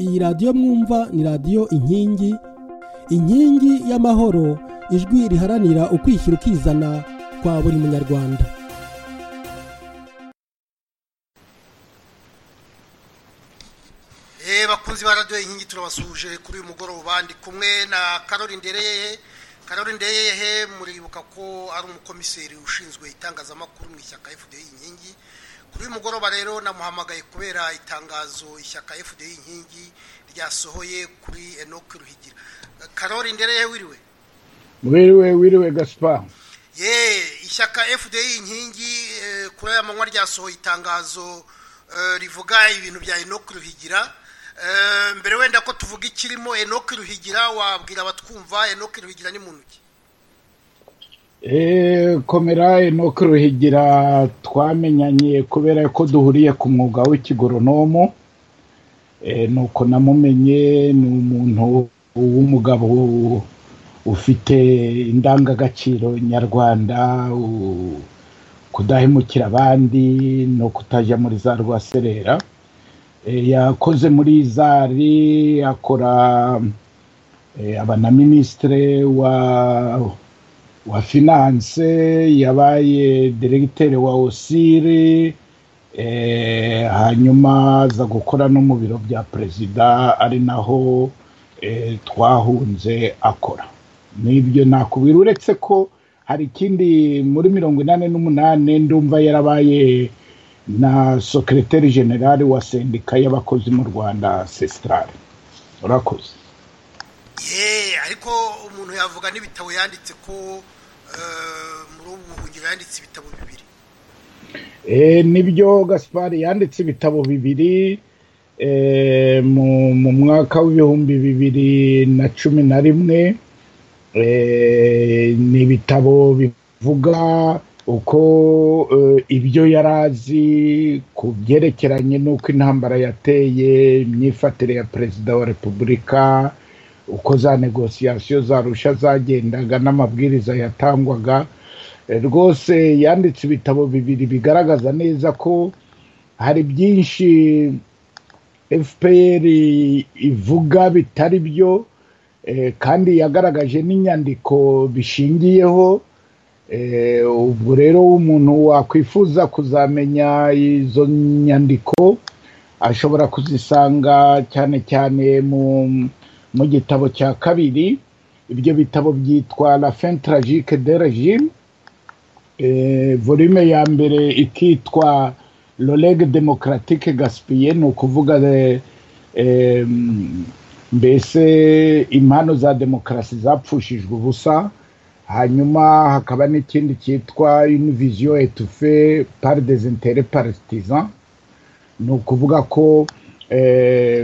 iyi radiyo mwumva ni radiyo inkingi inkingi y'amahoro ijwi riharanira ukwishyira ukizana kwa buri munyarwanda bakunzi ba radiyo inkingi turabasuje kuri uyu mugoroba ndi kumwe na karori ndereye karori ndereye muribuka ko ari umukomiseri ushinzwe itangazamakuru mu ishyaka fda inkingi kuri uyu mugoroba rero namuhamagaye kubera itangazo ishyaka fda inkingi ryasohoye kuri enoke ruhigira karori ndereye wiriwe wiriwe wiriwe gasipa ye ishyaka fda inkingi kuri aya manywa ryasohoye itangazo rivuga ibintu bya enoke ruhigira mbere wenda ko tuvuga ikirimo enoke ruhigira wabwira abatwumva enoke ruhigira ni muntu ki komera enoke ruhigira twamenyanye kubera ko duhuriye ku mwuga w'ikigoronomo nuko namumenye ni umuntu w'umugabo ufite indangagaciro nyarwanda kudahemukira abandi no kutajya muri za rwaserera yakoze muri zari akora aba na minisitire wa wa finance yabaye deregiteri wa osiri hanyuma aza gukora no mu biro bya perezida ari naho twahunze akora n'ibyo nakubwira uretse ko hari ikindi muri mirongo inani n'umunani ndumva yarabaye na sokereteri generale wa sendika y'abakozi mu rwanda sesitarare urakoze yeee ariko umuntu yavuga n'ibitabo yanditse ko muri ubu buhungiro yanditse ibitabo bibiri nibyo gaspari yanditse ibitabo bibiri mu mwaka w'ibihumbi bibiri na cumi na rimwe ni ibitabo bivuga uko ibyo yari azi ku byerekeranye n'uko intambara yateye imyifatire ya perezida wa repubulika uko za negosiyasiyo za rusha zagendaga n'amabwiriza yatangwaga rwose yanditse ibitabo bibiri bigaragaza neza ko hari byinshi fpr ivuga bitari byo kandi yagaragaje n'inyandiko bishingiyeho ubwo rero umuntu wakwifuza kuzamenya izo nyandiko ashobora kuzisanga cyane cyane mu gitabo cya kabiri ibyo bitabo byitwa la fin tragique de regime volume ya mbere ikitwa loreg democratique gaspille ni ukuvuga mbese impano za demokarasi zapfushijwe ubusa hanyuma hakaba n'ikindi cyitwa univiziyo etufe pari dezintere parisitiza ni ukuvuga ko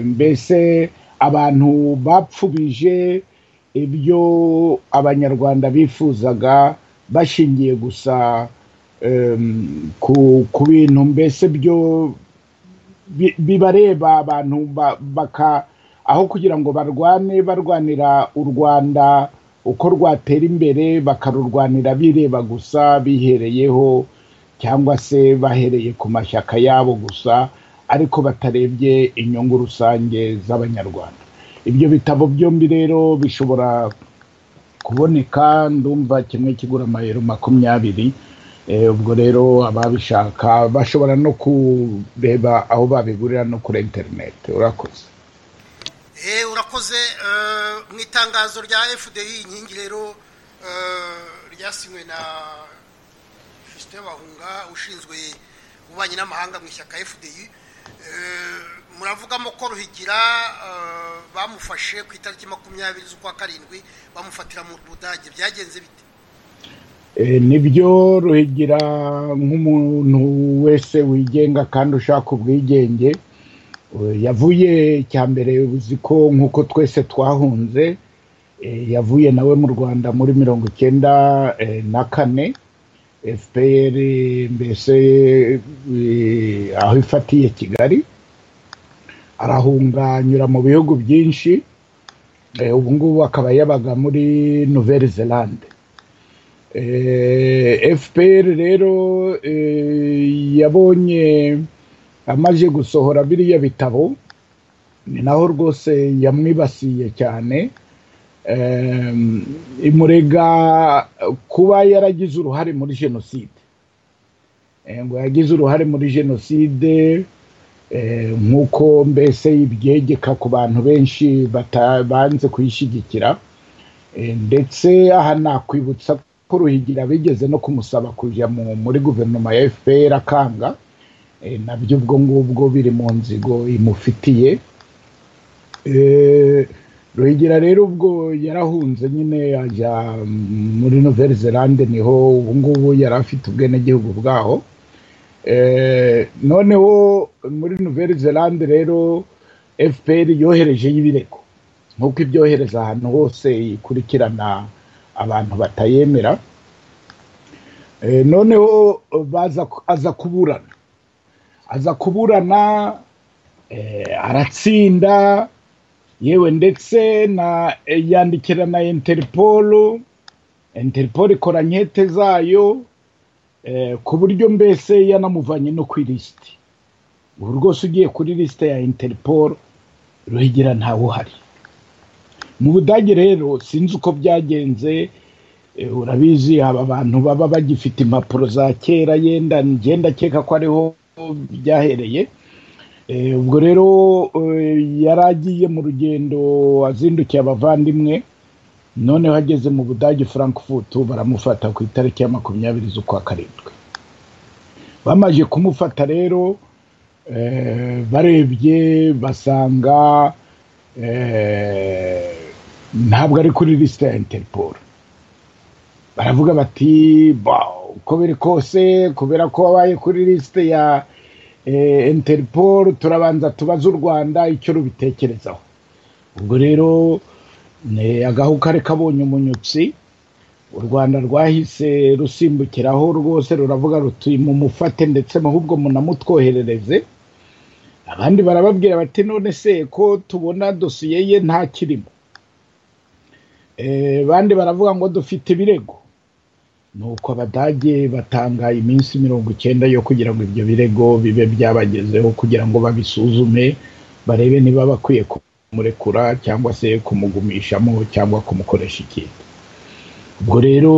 mbese abantu bapfubije ibyo abanyarwanda bifuzaga bashingiye gusa ku bintu mbese byo bibareba abantu baka aho kugira ngo barwane barwanira u rwanda uko rwatera imbere bakarurwanira bireba gusa bihereyeho cyangwa se bahereye ku mashyaka yabo gusa ariko batarebye inyungu rusange z'abanyarwanda ibyo bitabo byombi rero bishobora kuboneka ndumva kimwe kigura amayero makumyabiri ubwo rero ababishaka bashobora no kureba aho babigurira no kuri interineti urakoze urakoze mu itangazo rya fdi inkingi rero ryasinywe na jisite bahunga ushinzwe ububanyi n'amahanga mu ishyaka fdi muravugamo ko ruhigira bamufashe ku itariki makumyabiri z'ukwa karindwi bamufatira mu budage byagenze bite nibyo ruhigira nk'umuntu wese wigenga kandi ushaka ubwigenge yavuye cya mbere uzi ko nk'uko twese twahunze yavuye nawe mu rwanda muri mirongo icyenda na kane fpr mbese aho ifatiye kigali arahunga anyura mu bihugu byinshi ubu ngubu akaba yabaga muri nouvelle zelande fpr rero yabonye amaze gusohora biriya bitabo ni naho rwose yamwibasiye cyane imurega kuba yaragize uruhare muri jenoside ngo yagize uruhare muri jenoside nk'uko mbese ibyegeka ku bantu benshi batabanze kuyishyigikira ndetse aha nakwibutsa ko ruhigira bigeze no kumusaba kujya muri guverinoma ya fpr akanga nabyo ubwo ngubwo biri mu nzigo imufitiye ruhigira rero ubwo yarahunze nyine ajya muri novelle zelande niho ubu ngubu yari afite ubwenegihugu bwaho noneho muri novelle zelande rero fpr yoherejeyo ibirego nk'uko ibyohereza ahantu hose ikurikirana abantu batayemera noneho aza kuburana aza kuburana aratsinda yewe ndetse na yandikira na interipolo interipolo ikora nkete zayo ku buryo mbese yanamuvanye no ku ilisiti ubu rwose ugiye kuri lisite ya interipolo ruhigira ntawe uhari mu budage rero sinzi uko byagenze urabizi aba bantu baba bagifite impapuro za kera yenda ngenda akeka ko ariho byahereye ubwo rero yari agiye mu rugendo azindukiye abavandimwe noneho ageze mu budage Frankfurt baramufata ku itariki ya makumyabiri z'ukwa karindwi bamaze kumufata rero barebye basanga ntabwo ari kuri lisite ya interpol baravuga bati uko biri kose kubera ko wabaye kuri lisite ya interpol turabanza tubaze u rwanda icyo rubitekerezaho ubwo rero agahu kari kabonye umunyutsi u rwanda rwahise rusimbukiraho rwose ruravuga ruti mumufate ndetse ahubwo munamutwoherereze abandi barababwira bati none se ko tubona dosiye ye nta kirimo abandi baravuga ngo dufite ibirego nuko abadage batanga iminsi mirongo icyenda yo kugira ngo ibyo birego bibe byabagezeho kugira ngo babisuzume barebe niba bakwiye kumurekura cyangwa se kumugumishamo cyangwa kumukoresha ikindi ubwo rero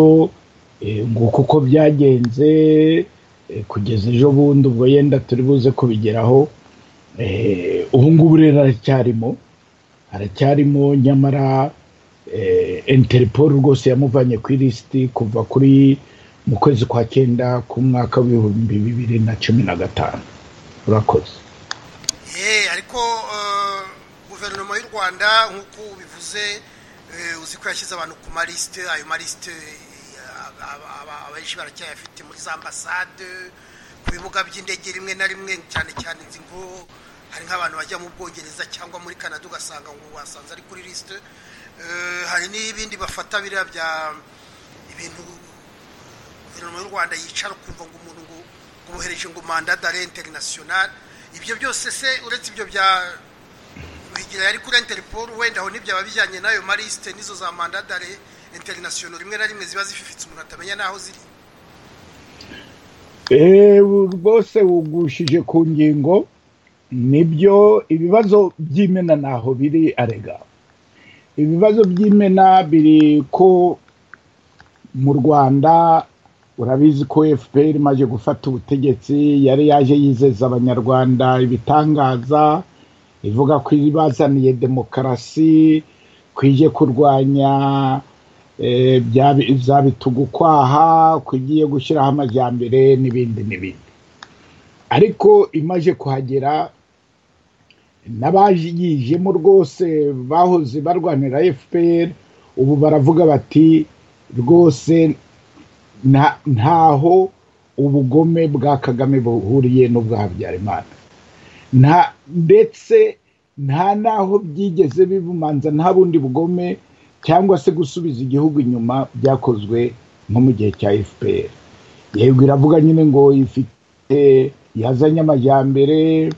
nguko uko byagenze kugeza ejo bundi ubwo yenda turi buze kubigeraho ubu ngubu rero aracyarimo aracyarimo nyamara interipolo rwose yamuvanye ku ilisiti kuva kuri mu kwezi kwa cyenda ku mwaka w'ibihumbi bibiri na cumi na gatanu urakoze ariko guverinoma y'u rwanda nk'uko ubivuze uzi ko yashyize abantu ku malisite ayo malisite abenshi baracyayafite muri za ambasade ku bibuga by'indege rimwe na rimwe cyane cyane nzi ngo hari nk'abantu bajya mu bwongereza cyangwa muri canada ugasanga ngo wasanze ari kuri lisite hari n'ibindi bafata biriya bya ibintu guverinoma y'u rwanda yicara ukumva ngo umuntu ngo umuhereje ngo manda dare interinasiyonari ibyo byose se uretse ibyo bya bigira yari kuri interipolo wenda aho n'ibyaba bijyanye n'ayo marisite n'izo za manda dare interinasiyonari rimwe na rimwe ziba zififitse umuntu atamenya n'aho ziri rwose wugushije ku ngingo nibyo ibibazo by'imena ntaho biri arega ibibazo by'imena biri ko mu rwanda urabizi ko fpr imaze gufata ubutegetsi yari yaje yizeza abanyarwanda ibitangaza ivuga ko ibazaniye demokarasi kwiye kurwanya za bitugu kwaha kugiye gushyiraho amajyambere n'ibindi n'ibindi ariko imaze kuhagera n'abajijemo rwose bahoze barwanira fpr ubu baravuga bati rwose ntaho ubugome bwa kagame buhuriye n'ubwa habyarimana ndetse nta n'aho byigeze bibumanza nta bundi bugome cyangwa se gusubiza igihugu inyuma byakozwe nko mu gihe cya fpr yego iravuga nyine ngo ifite yazanye amajyambere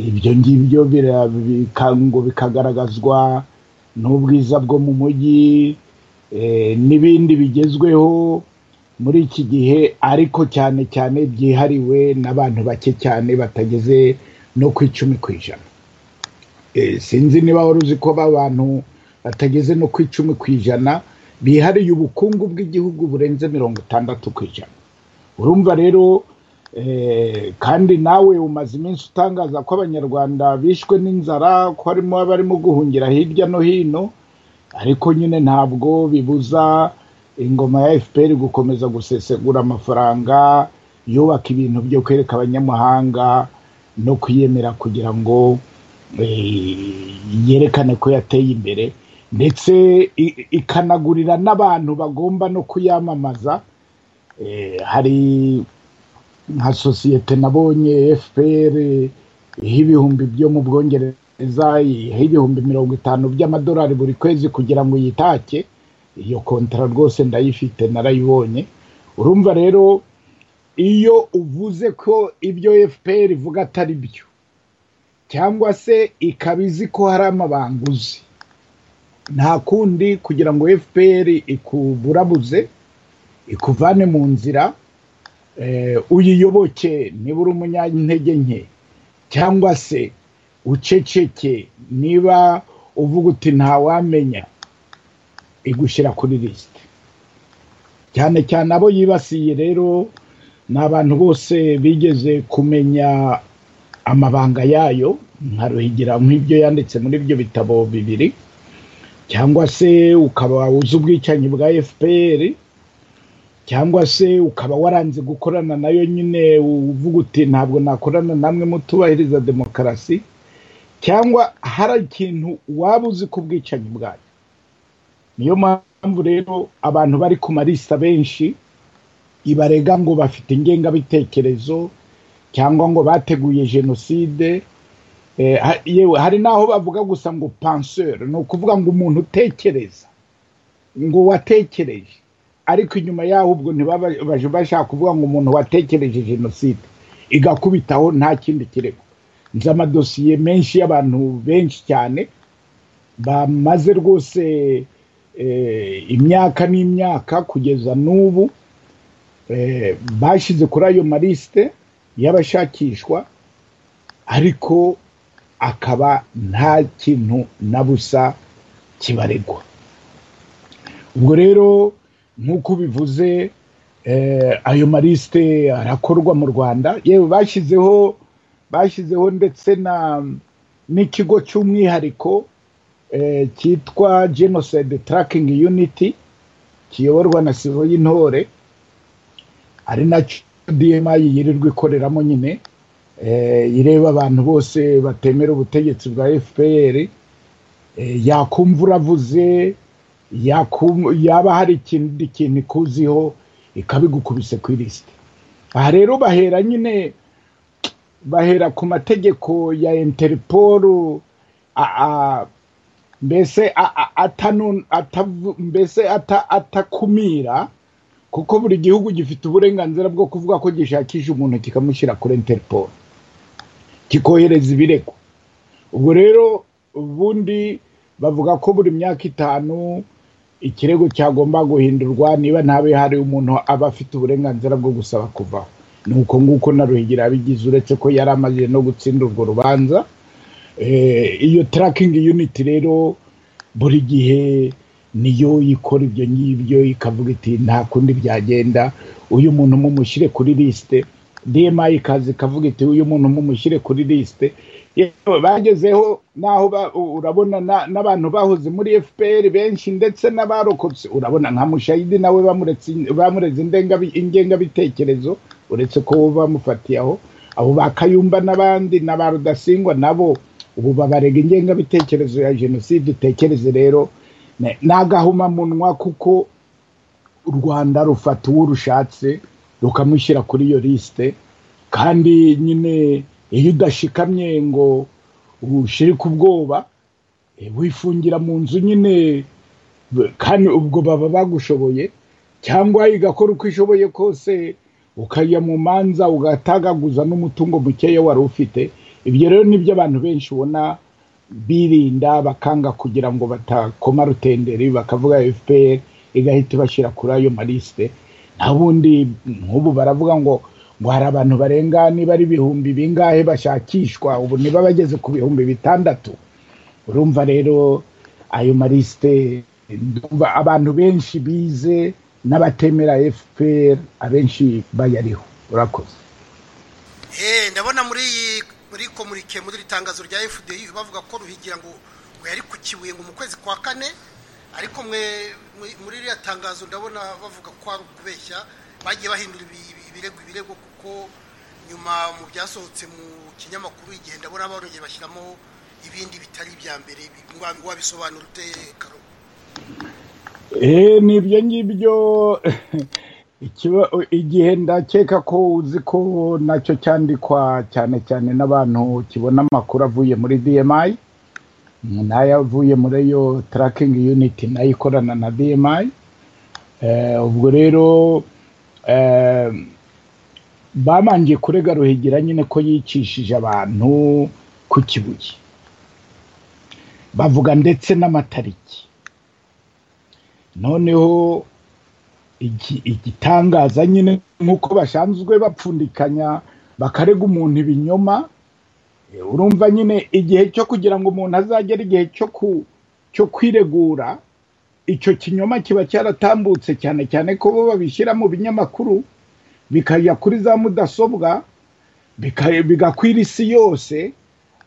ibyo ngibyo ngo bikagaragazwa n'ubwiza bwo mu mujyi n'ibindi bigezweho muri iki gihe ariko cyane cyane byihariwe n'abantu bake cyane batageze no ku icumi ku ijana sinzi niba wari uzi ko abantu batageze no ku icumi ku ijana bihariye ubukungu bw'igihugu burenze mirongo itandatu ku ijana urumva rero kandi nawe umaze iminsi utangaza ko abanyarwanda bishwe n'inzara ko harimo abarimo guhungira hirya no hino ariko nyine ntabwo bibuza ingoma ya fpr gukomeza gusesegura amafaranga yubaka ibintu byo kwereka abanyamahanga no kwiyemera kugira ngo yerekane ko yateye imbere ndetse ikanagurira n'abantu bagomba no kuyamamaza hari nka sosiyete nabonye fpr y'ibihumbi byo mu bwongereza iha ibihumbi mirongo itanu by'amadolari buri kwezi kugira ngo yitake iyo kontara rwose ndayifite narayibonye urumva rero iyo uvuze ko ibyo fpr ivuga atari byo cyangwa se ikaba izi ko hari amabanguzi nta kundi kugira ngo fpr ikuburabuze ikuvane mu nzira uyiyoboke niba uri umunyantege nke cyangwa se uceceke niba uvuga uti ntawamenya igushyira kuri lisite cyane cyane abo yibasiye rero ni abantu bose bigeze kumenya amabanga yayo nka ruhigira nk'ibyo yanditse muri ibyo bitabo bibiri cyangwa se ukaba uzi ubwicanyi bwa fpr cyangwa se ukaba waranze gukorana nayo nyine uvuga uti ntabwo nakorana namwe mutubahiriza demokarasi cyangwa hari ikintu waba uzi ku bwicanyi bwayo niyo mpamvu rero abantu bari ku marisa benshi ibarega ngo bafite ingengabitekerezo cyangwa ngo bateguye jenoside yewe hari n'aho bavuga gusa ngo panseri ni ukuvuga ngo umuntu utekereza ngo watekereje ariko inyuma yaho ubwo ntibabaje bashaka kuvuga ngo umuntu watekereje jenoside igakubitaho nta kindi kirego nzi amadosiye menshi y'abantu benshi cyane bamaze rwose imyaka n'imyaka kugeza n'ubu bashyize kuri ayo marisite y'abashakishwa ariko akaba nta kintu na busa kibaregwa ubwo rero nk'uko bivuze ayo marisite arakorwa mu rwanda yewe bashyizeho bashyizeho ndetse n'ikigo cy'umwihariko cyitwa jenoside tarakingi yuniti kiyoborwa na sibo y'intore ari nacyo dmi yirirwa ikoreramo nyine ireba abantu bose batemera ubutegetsi bwa fpr yakumva uravuze yaba hari ikindi kintu ikuziho ikabigukubise ku irisite aha rero bahera nyine bahera ku mategeko ya interpol mbese mbese atakumira kuko buri gihugu gifite uburenganzira bwo kuvuga ko gishakisha umuntu kikamushyira kuri interpol kikohereza ibirego ubwo rero ubundi bavuga ko buri myaka itanu ikirego cyagomba guhindurwa niba ntabe hari umuntu aba afite uburenganzira bwo gusaba kuvaho ni uko nguko na ruhigira abigize uretse ko yari amaze no gutsinda urwo rubanza iyo tarakingi yuniti rero buri gihe niyo ikora ibyo ngibyo ikavuga iti nta kundi byagenda uyu muntu mumushyire kuri lisite dma ikaza ikavuga iti uyu muntu mumushyire kuri lisite bagezeho naho urabona n'abantu bahoze muri fpr benshi ndetse n'abarokotse urabona nka mushayidi nawe bamureze ingengabitekerezo uretse ko bamufatiye aho abo ba kayumba n'abandi na ba rudasingwa nabo ubu babarega ingengabitekerezo ya jenoside utekereze rero ni agahumamunwa kuko u rwanda rufata uwo rushatse rukamushyira kuri iyo lisite kandi nyine iyo udashikamye ngo ushirike ubwoba wifungira mu nzu nyine kandi ubwo baba bagushoboye cyangwa igakora uko ishoboye kose ukajya mu manza ugatagaguza n'umutungo mukeya wari ufite ibyo rero nibyo abantu benshi ubona birinda bakanga kugira ngo batakoma rutenderi bakavuga fpr igahita ibashyira kuri ayo marisite nta bundi nk'ubu baravuga ngo ngo hari abantu barenga niba ari ibihumbi bingahe bashakishwa ubu niba bageze ku bihumbi bitandatu urumva rero ayo marisite ndumva abantu benshi bize n'abatemera fpr abenshi bayariho urakoze Eh, ndabona muri iyi muri komurike muri iri tangazo rya FDI bavuga ko ruhigira ngo ngo yari ku kibuye ngo mu kwezi kwa kane ariko mwe mwe- muri iriya tangazo ndabona bavuga ko ari ukubeshya bagiye bahindura ibi- ibi- ibirego ibirego kuko nyuma mu byasohotse mu kinyamakuru igihe ndabona barongeye bashyiramo ibindi bitari ibya mbere ibi- ngwa- ngo wabisobanura ute karo Eh, ni ibyo ngibyo ikiba- igihe ndakeka ko uzi ko nacyo cyandikwa cyane cyane n'abantu kibona amakuru avuye muri dmi n'ayavuye muri iyo tarakingi yuniti nayo ikorana na dmi Eh, ubwo rero eh, babanje kurega ruhigira nyine ko yicishije abantu ku kibuye bavuga ndetse n'amatariki noneho iki- igitangaza nyine nk'uko basanzwe bapfundikanya bakarega umuntu ibinyoma eh, urumva nyine igihe cyo kugira ngo umuntu azagere igihe cyo ku cyo kwiregura icyo kinyoma kiba cyaratambutse cyane cyane ko bo babishyira mu binyamakuru bikajya kuri za mudasobwa bika- bigakwira isi yose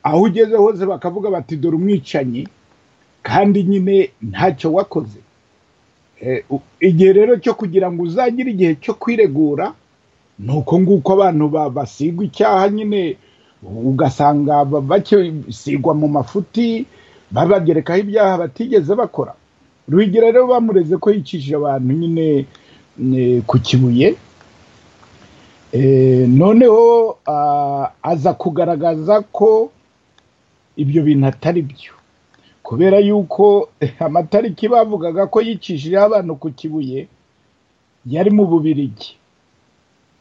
aho ugeze hose bakavuga bati dore umwicanyi kandi nyine ntacyo wakoze Eh, u- igihe rero cyo kugira ngo uzagire igihe cyo kwiregura ni uko nguko abantu ba- basigwa icyaha nyine ugasanga ba- bakisigwa mu mafuti babagerekaho ibyaha batigeze bakora ruhigira rero bamureze ko yicishije abantu nyine eh, ku kibuye Eh, noneho ah, aza kugaragaza ko ibyo bintu atari byo kubera yuko amatariki bavugaga ko yicishije abantu ku kibuye yari mu bubirigi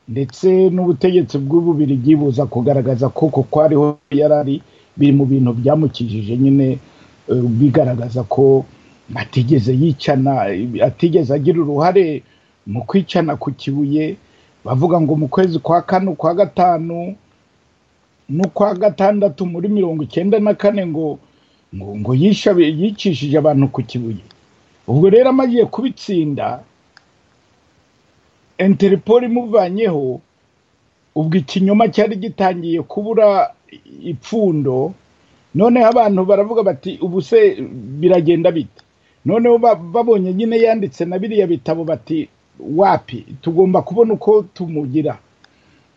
ndetse n'ubutegetsi bw'ububirigi buza kugaragaza ko kuko ariho yari ari biri mu bintu byamukijije nyine eh, bigaragaza ko atigeze yicana atigeze agira uruhare mu kwicana ku kibuye bavuga ngo mu kwezi kwa kane ukwa gatanu n'ukwa gatandatu muri mirongo icyenda na kane ngo ngo ngo yishe abe- yicishije abantu ku kibuye ubwo rero amagiye kubitsinda interpol imuvanyeho ubwo ikinyoma cyari gitangiye kubura ipfundo noneho abantu baravuga bati ubu se biragenda bite noneho ba- babonye nyine yanditse na biriya bitabo bati wapi tugomba kubona uko tumugira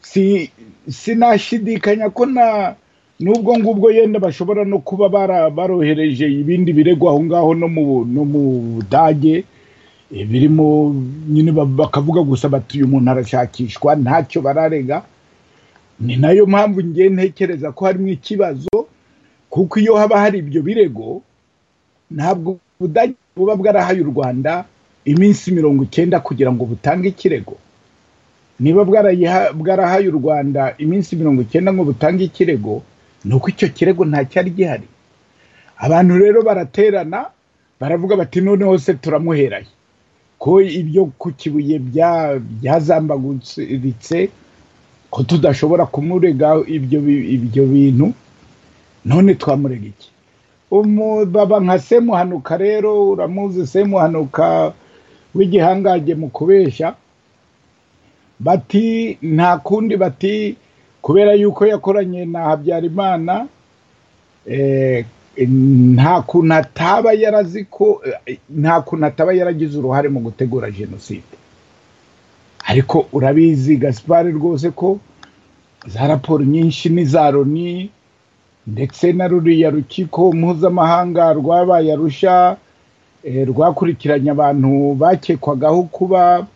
si sinashidikanya ko na n'ubwo ngubwo yenda bashobora no kuba bara- barohereje ibindi birego aho ngaho no mu no mu budage eh, birimo nyine ba- bakavuga gusa bati uyu muntu arashakishwa ntacyo bararega ni nayo mpamvu ngiye ntekereza ko harimo ikibazo kuko iyo haba hari ibyo birego ntabwo ubudage buba bwarahaye u rwanda iminsi mirongo icyenda kugira ngo butange ikirego niba bwarayiha- bwarahaye u rwanda iminsi mirongo icyenda ngo butange ikirego ni uko icyo kirego nta cyari gihari abantu rero baraterana baravuga bati noneho se turamuheraye ko ibyo ku kibuye bya- byazambaguritse ko tudashobora kumurega ibyo bi- ibyo bintu none twamurega iki Umu- baba nka semuhanuka rero uramuzi semuhanuka w'igihangange mu kubeshya bati nta kundi bati kubera yuko yakoranye na habyarimana eh, nta kuntu ataba yarazi ko eh, nta kuntu ataba yaragize uruhare mu gutegura jenoside ariko urabizi gasipari rwose ko za raporo nyinshi n'iza loni ndetse na ruriya rukiko mpuzamahanga rwabaye arusha eh, rwakurikiranye abantu bakekwagaho kuba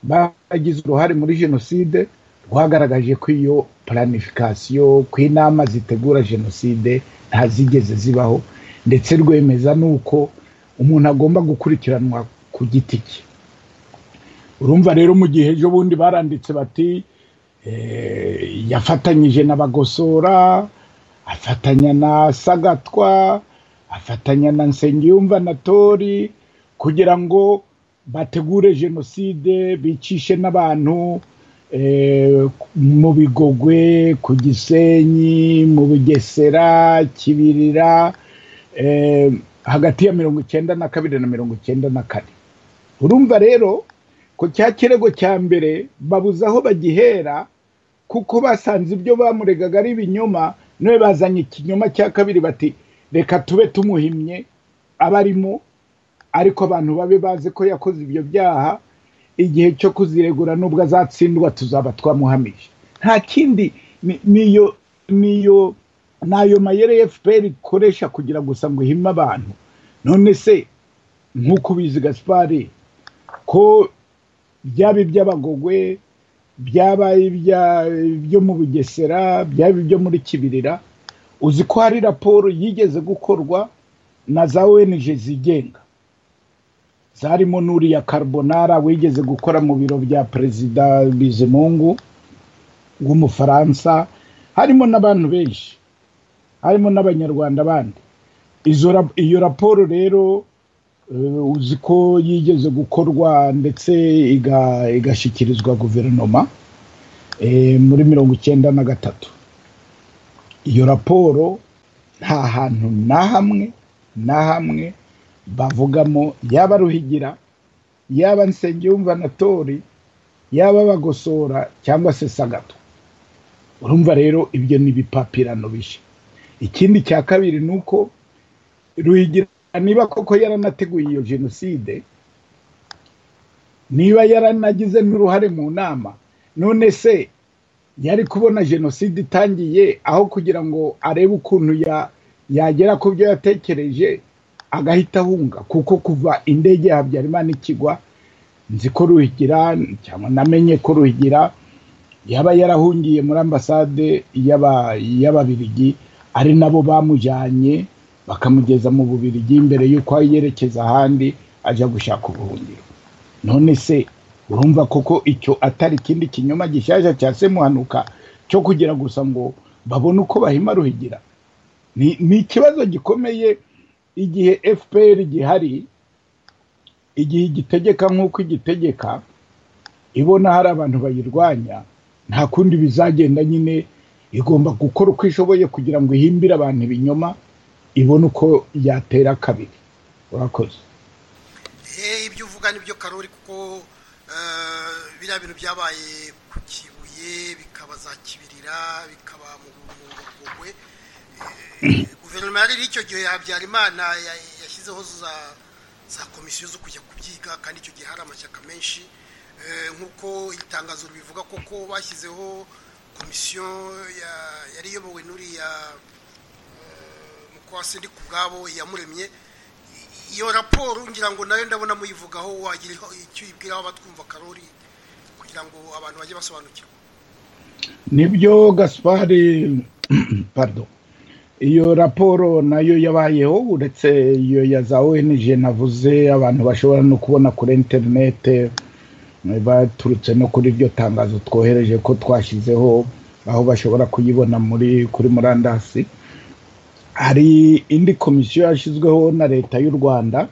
bagize uruhare muri jenoside rwagaragaje ko iyo planifikasiyo ku inama zitegura jenoside ntazigeze zibaho ndetse rwemeza n'uko umuntu agomba gukurikiranwa ku giti cye urumva rero mu gihe ejo bundi baranditse bati eh, yafatanyije na bagosora afatanya na sagatwa afatanya na nsengiyumva na tori kugira ngo bategure jenoside bicishe n'abantu eh, mu bigogwe ku gisenyi mu bugesera kibirira hagati ya mirongo icyenda na kabiri na mirongo icyenda na kane urumva rero ko cya kirego cya mbere babuze aho bagihera kuko basanze ibyo bamuregaga ari ibinyoma none bazanye ikinyoma cya kabiri bati reka tube tumuhimye abarimo ariko abantu babe bazi ko yakoze ibyo byaha igihe cyo kuziregura n'ubwo azatsindwa tuzaba twamuhamije nta kindi niyo niyo nayo mayere efuperi ikoresha kugira gusa ngo ihime abantu none se nk'uko ubizi gaspari ko byaba iby'abagogwe byaba ibyo mu bugesera byaba ibyo muri kibirira uzi ko hari raporo yigeze gukorwa na za ONG zigenga zarimo n'uriya carbonara wigeze gukora mu biro bya perezida bizimungu w'umufaransa harimo n'abantu benshi harimo n'abanyarwanda bandi iyo raporo rero uzi ko yigeze gukorwa ndetse igashyikirizwa guverinoma muri mirongo icyenda na gatatu iyo raporo nta hantu na hamwe na hamwe bavugamo yaba ruhigira yaba nsengiyumva na tori yaba bagosora cyangwa se sagato urumva rero ibyo ni ibipapirano bishya ikindi cya kabiri ni uko ruhigira niba koko yaranateguye iyo jenoside niba yaranagize n'uruhare mu nama none se yari kubona jenoside itangiye aho kugira ngo arebe ukuntu yagera ku byo yatekereje agahita ahunga kuko kuva indege ya habyarimana ikigwa nzi ko ruhigira cyangwa namenye ko ruhigira yaba yarahungiye muri ambasade y'ababirigi ari nabo bamujyanye bakamugeza mu bubirigi mbere y'uko yerekeza ahandi ajya gushaka ubuhungiro none se urumva koko icyo atari ikindi kinyoma gishyashya cya semuhanuka cyo kugira gusa ngo babone uko bahima ruhigira ni ikibazo gikomeye igihe fpr gihari igihe igitegeka nk'uko igitegeka ibona hari abantu bayirwanya nta kundi bizagenda nyine igomba gukora uko ishoboye kugira ngo ihimbire abantu ibinyoma ibone uko yatera kabiri urakoze ibyo uvuga nibyo karori kuko biriya bintu byabaye ku kibuye bikaba za kibirira bikaba mu ngogwe guverinoma yari icyo gihe habyarimana yashyizeho za komisiyo zo kujya kubyiga kandi icyo gihe hari amashyaka menshi nk'uko itangazo ribivuga koko bashyizeho komisiyo yari iyobowe n'uriya mukwasi ku bwabo yamuremye iyo raporo ngira ngo nayo ndabona muyivugaho wagira icyo uyibwiraho abatwumva karori kugira ngo abantu bajye basobanukirwa nibyo gaspari pardon iyo raporo nayo yabayeho uretse iyo ya za ONG navuze abantu bashobora no kubona kuri interinete baturutse no kuri iryo tangazo twohereje ko twashyizeho aho bashobora kuyibona muri kuri murandasi hari indi komisiyo yashyizweho na leta y'u rwanda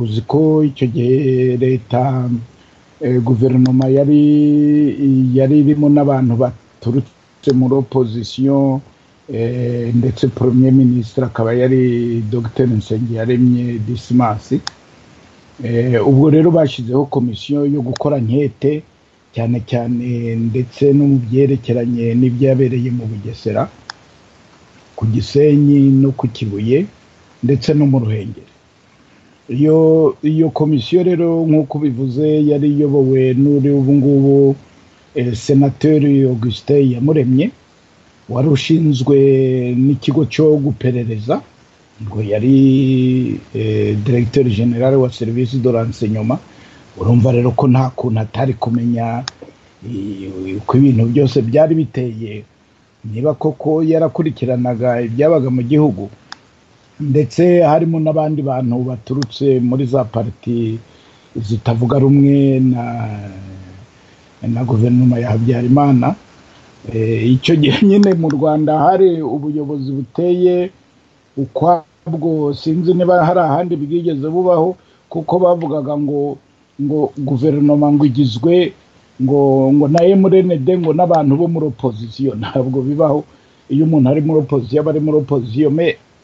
uzi ko icyo gihe leta guverinoma yari yari irimo n'abantu baturutse muri opozisiyo ndetse premier minisitiri akaba yari dr nsengiyaremye disimasi ubwo rero bashyizeho komisiyo yo gukora nkete cyane cyane ndetse no mu byerekeranye n'ibyabereye mu bugesera ku gisenyi no ku kibuye ndetse no mu ruhengeri iyo iyo komisiyo rero nk'uko ubivuze yari iyobowe n'uri ubu ngubu senateri augustin yamuremye wari ushinzwe n'ikigo cyo guperereza ngo yari diregiteri generale wa serivisi do nyuma urumva rero ko nta kuntu atari kumenya uko ibintu byose byari biteye niba koko yarakurikiranaga ibyabaga mu gihugu ndetse harimo n'abandi bantu baturutse muri za pariti zitavuga rumwe na na guverinoma ya habyarimana icyo gihe nyine mu rwanda hari ubuyobozi buteye ukwabwo sinzi niba hari ahandi bwigeze bubaho kuko bavugaga ngo ngo guverinoma ngo igizwe ngo ngo na emurenede ngo n'abantu bo muri opozisiyo ntabwo bibaho iyo umuntu ari muri opozisiyo aba ari muri opozisiyo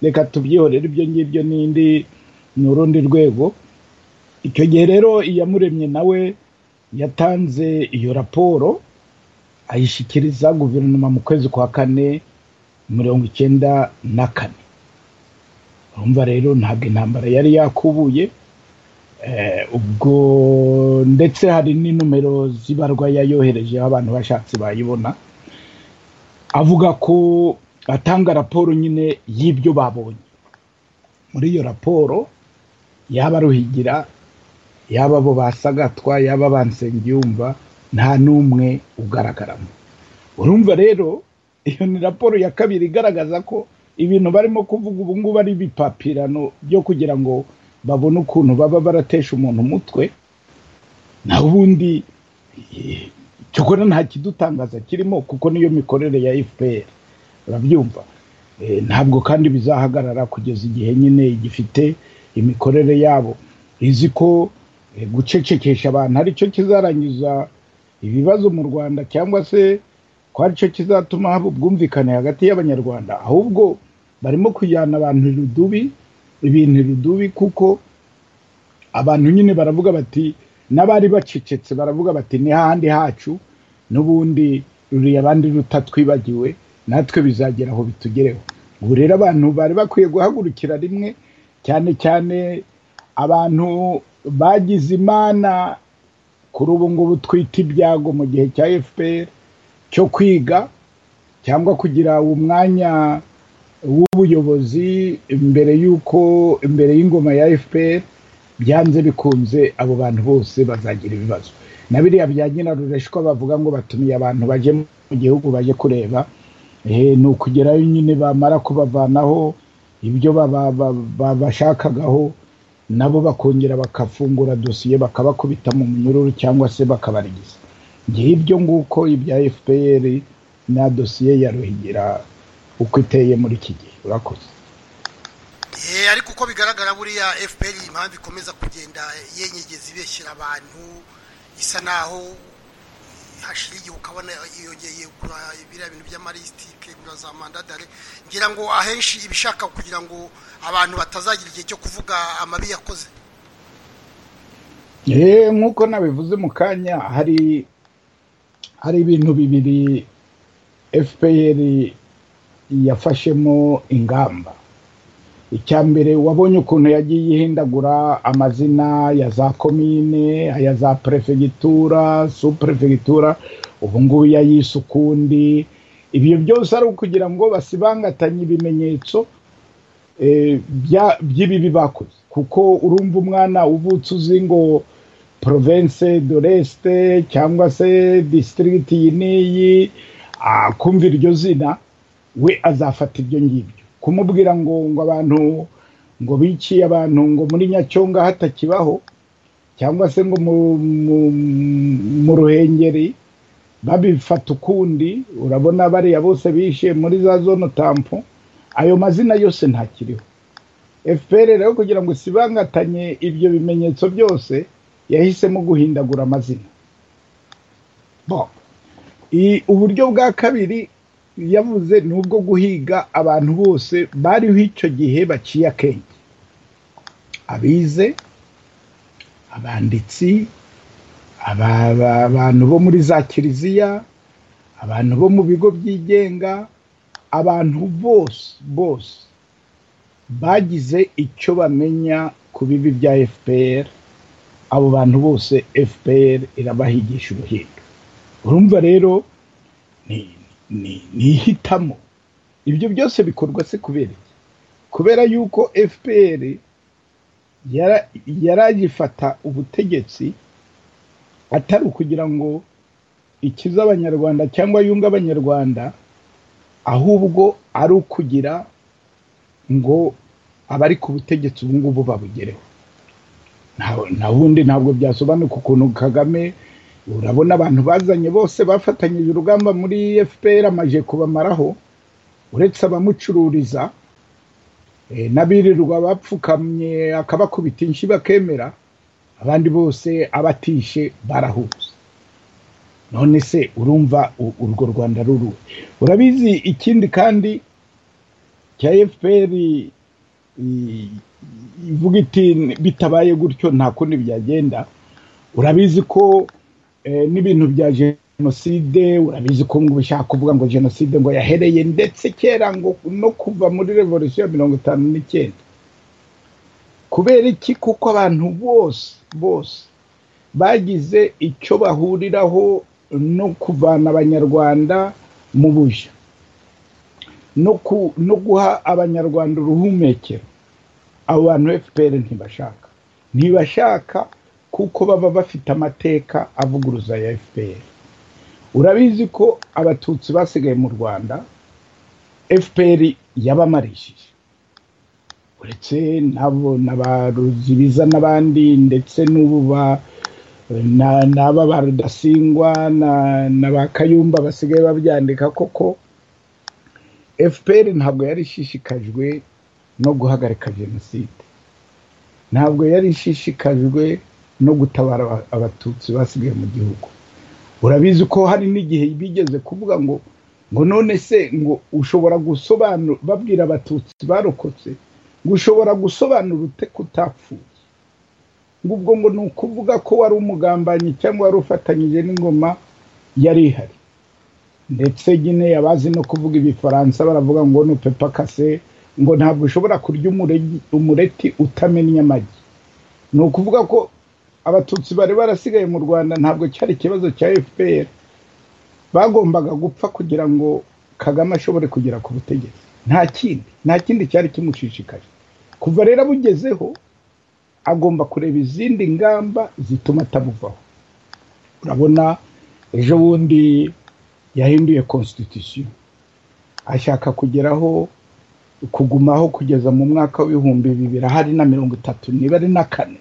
reka tubyihorere ibyo ngibyo n'indi ni urundi rwego icyo gihe rero iyamuremye nawe yatanze iyo raporo ayishyikiriza guverinoma mu kwezi kwa kane mirongo icyenda na kane urumva rero ntabwo intambara yari yakubuye ubwo ndetse hari n'inomero z'ibarwa yayoherejeho abantu bashatse bayibona avuga ko atanga raporo nyine y'ibyo babonye muri iyo raporo yaba ruhigira yaba abo basagatwa yaba bansengiyumva nta n'umwe ugaragaramo urumva rero iyo ni raporo ya kabiri igaragaza ko ibintu barimo kuvuga ubu ngubu ari ibipapirano byo kugira ngo babone ukuntu baba baratesha umuntu umutwe naho ubundi cyokora nta kidutangaza kirimo kuko niyo mikorere ya fpr urabyumva ntabwo kandi bizahagarara kugeza igihe nyine gifite imikorere yabo izi ko gucecekesha abantu aricyo kizarangiza ibibazo mu rwanda cyangwa se ko aricyo kizatuma haba ubwumvikane hagati y'abanyarwanda ahubwo barimo kujyana abantu rudubi ibintu rudubi kuko abantu nyine baravuga bati n'abari bacecetse baravuga bati ni hahandi hacu n'ubundi ruriya abandi rutatwibagiwe natwe bizagera aho bitugereho ubu rero abantu bari bakwiye guhagurukira rimwe cyane cyane abantu bagize imana kuri ubu ngubu twita ibyago mu gihe cya fpr cyo kwiga cyangwa kugira umwanya w'ubuyobozi imbere y'uko imbere y'ingoma ya fpr byanze bikunze abo bantu bose bazagira ibibazo na biriya bya nyirarureshwa bavuga ngo batumiye abantu baje mu gihugu baje kureba ni ukugerayo nyine bamara kubavanaho ibyo babashakagaho nabo bakongera bakafungura dosiye bakabakubita mu munyururu cyangwa se bakabarigiza ngiye ibyo nguko ibya fpr na dosiye ya ruhigira uko iteye muri iki gihe urakoze ariko uko bigaragara buriya fpr impamvu ikomeza kugenda yenyegeza ibeshyira abantu isa naho hashira igihe ukabona yiyongeye kugura biriya bintu by'amalisitike kugura za mandadare ngira ngo ahenshi ibishaka kugira ngo abantu batazagira igihe cyo kuvuga amabi yakoze nk'uko nabivuze mu kanya hari hari ibintu bibiri fpr yafashemo ingamba icya mbere wabonye ukuntu yagiye ihindagura amazina ya za komine aya za perefegitura superefegitura ubu ngubu yayise ukundi ibyo byose ari ukugira ngo basibangatanye ibimenyetso by'ibibi bakoze kuko urumva umwana uvutse uzi ngo province de l'este cyangwa se district iyi n'iyi kumva iryo zina we azafata ibyo ngibyo kumubwira ngo ngo abantu ngo biciye abantu ngo muri nyacyonga hatakibaho cyangwa se ngo mu ruhengeri babifata ukundi urabona bariya bose bishe muri za zone tampo ayo mazina yose ntakiriho fpr rero kugira ngo isibangatanye ibyo bimenyetso byose yahisemo guhindagura amazina uburyo bwa kabiri yavuze ni ubwo guhiga abantu bose bariho icyo gihe baciye akenge abize abanditsi abantu bo muri za kiliziya abantu bo mu bigo byigenga abantu bose bose bagize icyo bamenya ku bibi bya fpr abo bantu bose fpr irabahigisha uruhindu urumva rero ni ni ihitamo ibyo byose bikorwa se kubera iki kubera yuko fpr yaragifata ubutegetsi atari ukugira ngo ikize abanyarwanda cyangwa yunge abanyarwanda ahubwo ari ukugira ngo abari ku butegetsi ubu ngubu babugereho nta wundi ntabwo byasobanuka ukuntu kagame urabona abantu bazanye bose bafatanyije urugamba muri fpr amaje kubamaraho uretse abamucururiza n'abirirwa bapfukamye akabakubita inshyi bakemera abandi bose abatishe barahuza none se urumva urwo rwanda ruru urabizi ikindi kandi cya fpr ivuga iti bitabaye gutyo nta kundi byagenda urabizi ko n'ibintu bya jenoside urabizi ko ngo bishaka kuvuga ngo jenoside ngo yahereye ndetse kera ngo no kuva muri revolisiyo ya mirongo itanu n'icyenda kubera iki kuko abantu bose bose bagize icyo bahuriraho no kuvana abanyarwanda mu buja no guha abanyarwanda uruhumekero abo bantu fpr ntibashaka ntibashaka kuko baba bafite amateka avuguruza ya fpr urabizi ko abatutsi basigaye mu rwanda fpr yabamarishije uretse nabo ruzibiza n'abandi ndetse n'ubu ba n'aba ba rudasingwa na ba kayumba basigaye babyandika koko fpr ntabwo yari ishishikajwe no guhagarika jenoside ntabwo yari ishishikajwe no gutabara abatutsi basigaye mu gihugu urabizi ko hari n'igihe bigeze kuvuga ngo ngo none se ngo ushobora gusobanura babwira abatutsi barokotse ngo ushobora gusobanura ute kutapfuye ubwo ngo ni ukuvuga ko wari umugambanyi cyangwa wari ufatanyije n'ingoma yari ihari ndetse nyine yabazi no kuvuga ibifaransa baravuga ngo ni pepa kase ngo ntabwo ushobora kurya umureti utamennye amagi ni ukuvuga ko abatutsi bari barasigaye mu rwanda ntabwo cyari ikibazo cya fpr bagombaga gupfa kugira ngo kagame ashobore kugera ku butegetsi nta kindi nta kindi cyari kimushishikaje kuva rero abugezeho agomba kureba izindi ngamba zituma atabuvaho urabona ejo bundi yahinduye constitution ashaka kugeraho kugumaho kugeza mu mwaka w'ibihumbi bibiri ahari na mirongo itatu niba ari na kane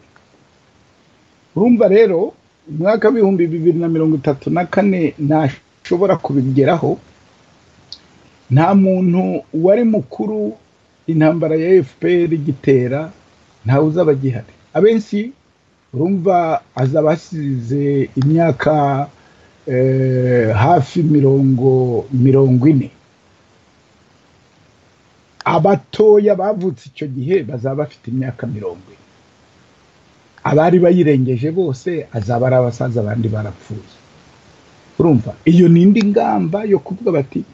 urumva rero umwaka w'ibihumbi bibiri na mirongo itatu na kane ntashobora kubigeraho nta muntu wari mukuru intambara ya fpr igitera ntawe uzaba agihari abenshi urumva azaba asize imyaka hafi mirongo mirongo ine abatoya bavutse icyo gihe bazaba bafite imyaka mirongo ine abari bayirengeje bose azaba ari abasaza abandi barapfuye urumva iyo ni indi ngamba yo kuvuga bati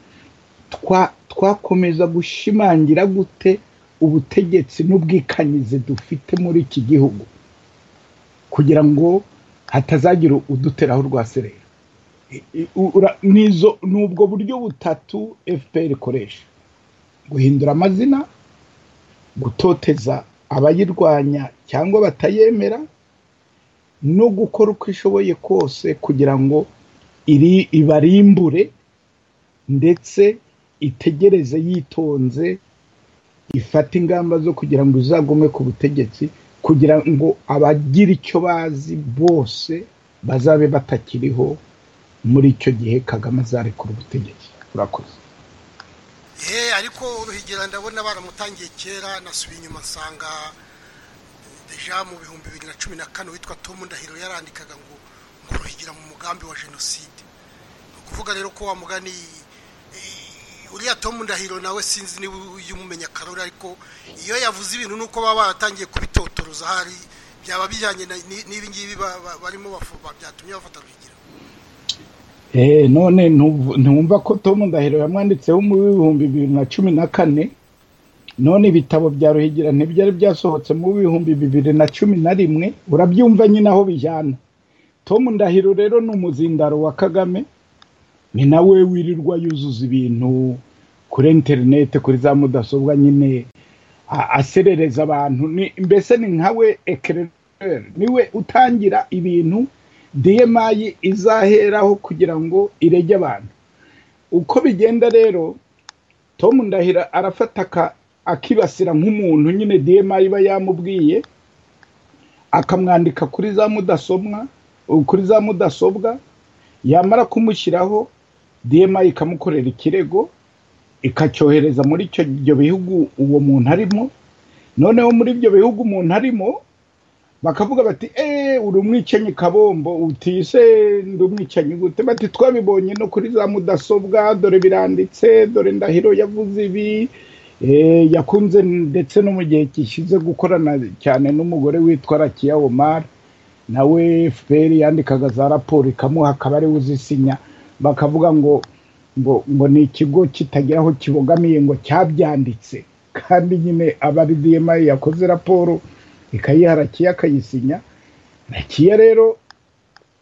twakomeza gushimangira gute ubutegetsi n'ubwikanyize dufite muri iki gihugu kugira ngo hatazagira uduteraho rwa serera ni ubwo buryo butatu fpr ikoresha guhindura amazina gutoteza abayirwanya cyangwa batayemera no gukora uko ishoboye kose kugira ngo ibarimbure ndetse itegereze yitonze ifata ingamba zo kugira ngo izagume ku butegetsi kugira ngo abagira icyo bazi bose bazabe batakiriho muri icyo gihe kagame azarekura ubutegetsi urakoze yeee ariko uruhigira ndabona baramutangiye kera nasubiye inyuma nsanga deja mu bihumbi bibiri na cumi na kane witwa tom ndahiro yarandikaga ngo ruhigira mu mugambi wa jenoside ni ukuvuga rero ko wamugani uriya tomu ndahiro nawe sinzi niba ujya umumenya karori ariko iyo yavuze ibintu ni uko baba baratangiye kubitotoroza hari byaba bijyanye n'ibi ngibi barimo byatumye bafata ruhigira none ntumva ko tomu ndahiro yamwanditseho mu bihumbi bibiri na cumi na kane none ibitabo bya ruhigira ntibyari byasohotse mu bihumbi bibiri na cumi na rimwe urabyumva nyine aho bijyana tomu ndahiro rero ni umuzindaro wa kagame ni nawe wirirwa yuzuza ibintu kuri interineti kuri za mudasobwa nyine aserereza abantu mbese ni nkawe ekerere niwe utangira ibintu diyemayi izaheraho kugira ngo irege abantu uko bigenda rero tom ndahira arafata akibasira nk'umuntu nyine diyemayi iba yamubwiye akamwandika kuri za mudasobwa kuri za mudasobwa yamara kumushyiraho diyema ikamukorera ikirego ikacyohereza muri ibyo bihugu uwo muntu arimo noneho muri ibyo bihugu umuntu arimo bakavuga bati eee uri umwicanyi kabombo utise ndi umwicanyi gute bati twabibonye no kuri za mudasobwa dore biranditse dore ndahiro yavuze ibi yakunze ndetse no mu gihe gishyize gukorana cyane n'umugore witwa rakiya omar nawe fpr yandikaga za raporo ikamuha akaba ariwe uzisinya bakavuga ngo ngo ngo ni ikigo kitagira aho kibogamiye ngo cyabyanditse kandi nyine aba ari dma yakoze raporo ikayiha rakiya akayisinya rakiya rero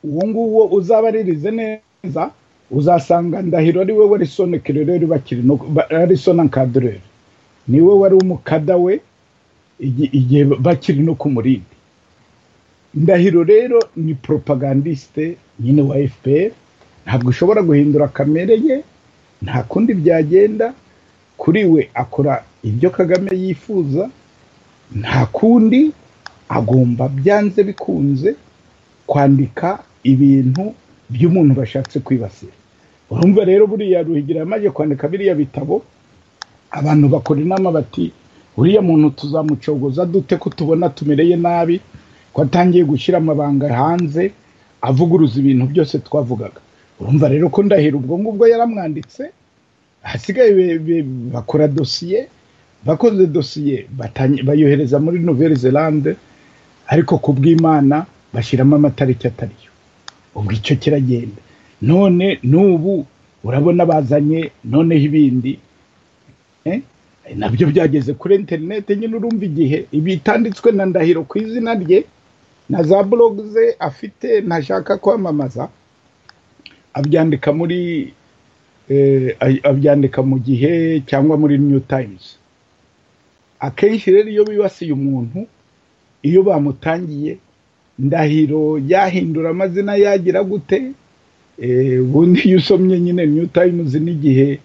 uwo nguwo uzabaririze neza uzasanga ndahiro ari we warisone kerereri bakiri arisona nkadureri niwe wari umukada we igihe bakiri no kumurindi ndahiro rero ni propagandiste nyine wa fpr ntabwo ushobora guhindura kamere ye nta kundi byagenda kuri we akora ibyo kagame yifuza nta kundi agomba byanze bikunze kwandika ibintu by'umuntu bashatse kwibasira urumva rero buriya ruhigira yamaze kwandika biriya bitabo abantu bakora inama bati uriya muntu tuzamucogoza dute ko tubona tumereye nabi ko atangiye gushyira amabanga hanze avuguruza ibintu byose twavugaga urumva rero ko ndahira ubwo ngubwo yaramwanditse hasigaye bakora dosiye bakoze dosiye bayohereza muri nouvelle zelande ariko ku bw'imana bashyiramo amatariki atariyo ubwo icyo kiragenda none n'ubu urabona bazanye noneho ibindi nabyo byageze kuri interineti nyine urumva igihe bitanditswe na ndahiro ku izina rye na za burogu ze afite ntashaka kwamamaza abyandika muri abyandika mu gihe cyangwa muri new times akenshi rero iyo bibasiye umuntu iyo bamutangiye ndahiro yahindura amazina yagira gute ubundi iyo usomye nyine new times n'igihe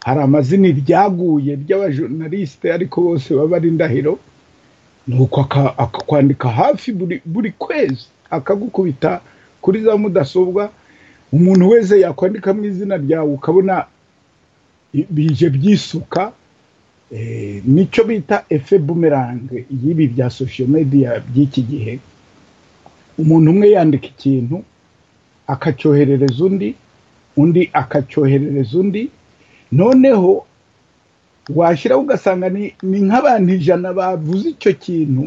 hari amazina iryaguye ry'abajonarisite ariko bose baba ari ndahiro ni uko akakwandika hafi buri kwezi akagukubita kuri za mudasobwa umuntu wese yakwandikamo izina ryawe ukabona bije byisuka nicyo bita efe bumerange y'ibi bya sosho mediya by'iki gihe umuntu umwe yandika ikintu akacyoherereza undi undi akacyoherereza undi noneho washyiraho ugasanga ni nk'abantu ijana bavuze icyo kintu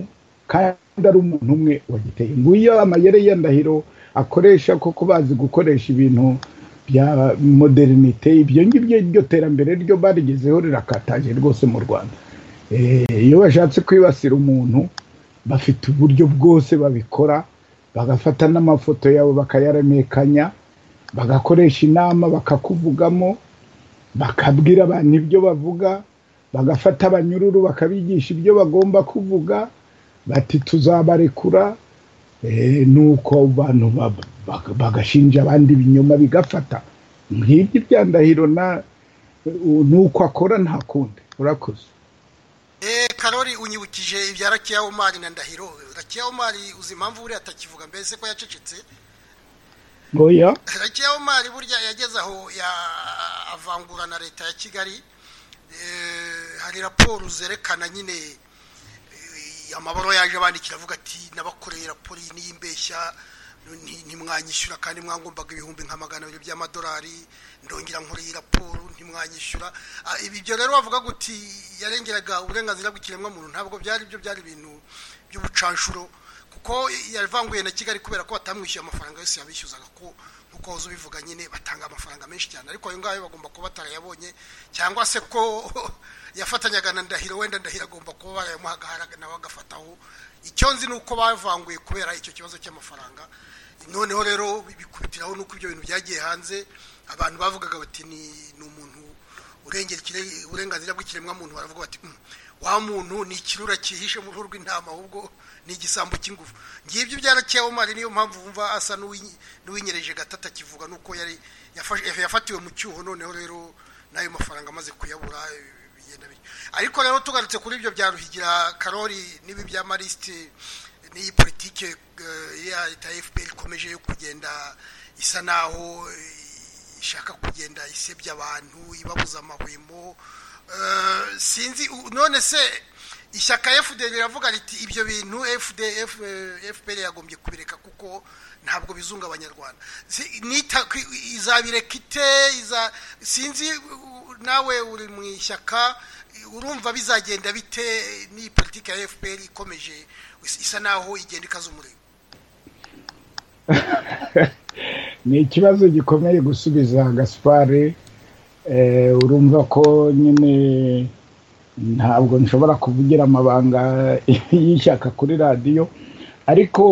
kandi ari umuntu umwe wagiteye nguyo amayere ya ndahiro akoresha koko bazi gukoresha ibintu bya modernite ibyo ngibyo iryo terambere ryo barigezeho rirakataje rwose mu rwanda iyo bashatse kwibasira umuntu bafite uburyo bwose babikora bagafata n'amafoto yabo bakayaremekanya bagakoresha inama bakakuvugamo bakabwira abantu ibyo bavuga bagafata abanyururu bakabigisha ibyo bagomba kuvuga bati tuzabarekura nuko abantu bagashinja abandi ibinyoma bigafata nk'ibyo ibya ndahiro nuko akora nta kundi urakoze karori unyibukije ibya rakiya umari na ndahiro rakiya umari uzi impamvu buriya atakivuga mbese ko yacecetse oya rakiya umari burya yageze aho avangura na leta ya kigali hari raporo zerekana nyine amabaro yaje bandikira avuga ati n'abakoreye raporo iyi niyo imbeshya ntimwanyishyura kandi mwagombaga ibihumbi nka magana abiri by'amadolari ndongera nkoreye raporo ntimwanyishyura ibyo rero bavuga guti yarengeraga uburenganzira bw'ikiremwamuntu ntabwo byari byo byari ibintu by'ubucanshuro kuko yavanguye na kigali kubera ko batamwishyuye amafaranga yose yabishyuzaga ko nkuko waza ubivuga nyine batanga amafaranga menshi cyane ariko ayo ngayo bagomba kuba batarayabonye cyangwa se ko yafatanyaga na ndahiro wenda ndahiro agomba kuba barayamuhaga nawe agafataho icyo nzi ni uko bavanguye kubera icyo kibazo cy'amafaranga noneho rero bikubitiraho nuko ibyo bintu byagiye hanze abantu bavugaga bati ni umuntu urengera uburenganzira bw'ikiremwamuntu baravuga bati wa muntu ni ikirura cyihishe mu ruhu rw'intama ahubwo ni igisambo cy'ingufu ngibyo byaraciye umari niyo mpamvu wumva asa n'uwinyereje gatata kivuga nuko yari yafatiwe mu cyuho noneho rero n'ayo mafaranga amaze kuyabura ariko rero tugarutse kuri ibyo bya ruhigira karori n'ibi bya marisite n'iyi politike ya leta ya fpr ikomeje yo kugenda isa naho ishaka kugenda isebya abantu ibabuza amahwemo sinzi none se ishyaka fda riravuga riti ibyo bintu fpr yagombye kubireka kuko ntabwo bizunga abanyarwanda izabireka ite sinzi nawe uri mu ishyaka urumva bizagenda bite n'iyi politiki ya fpr ikomeje isa naho igenda ikaza umurego ni ikibazo gikomeye gusubiza gaspare urumva ko nyine ntabwo nshobora kuvugira amabanga y'ishyaka kuri radiyo ariko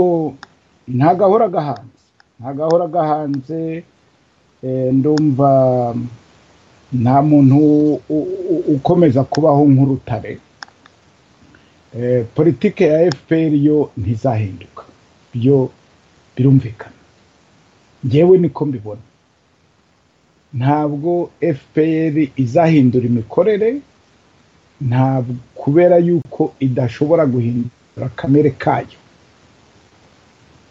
nta gahora gahanze nta gahora gahanze ndumva nta muntu ukomeza kubaho nk'urutare politike ya fpr yo ntizahinduka byo birumvikana ngewe niko mbibona ntabwo fpr izahindura imikorere ntabwo kubera yuko idashobora guhindura kamere kayo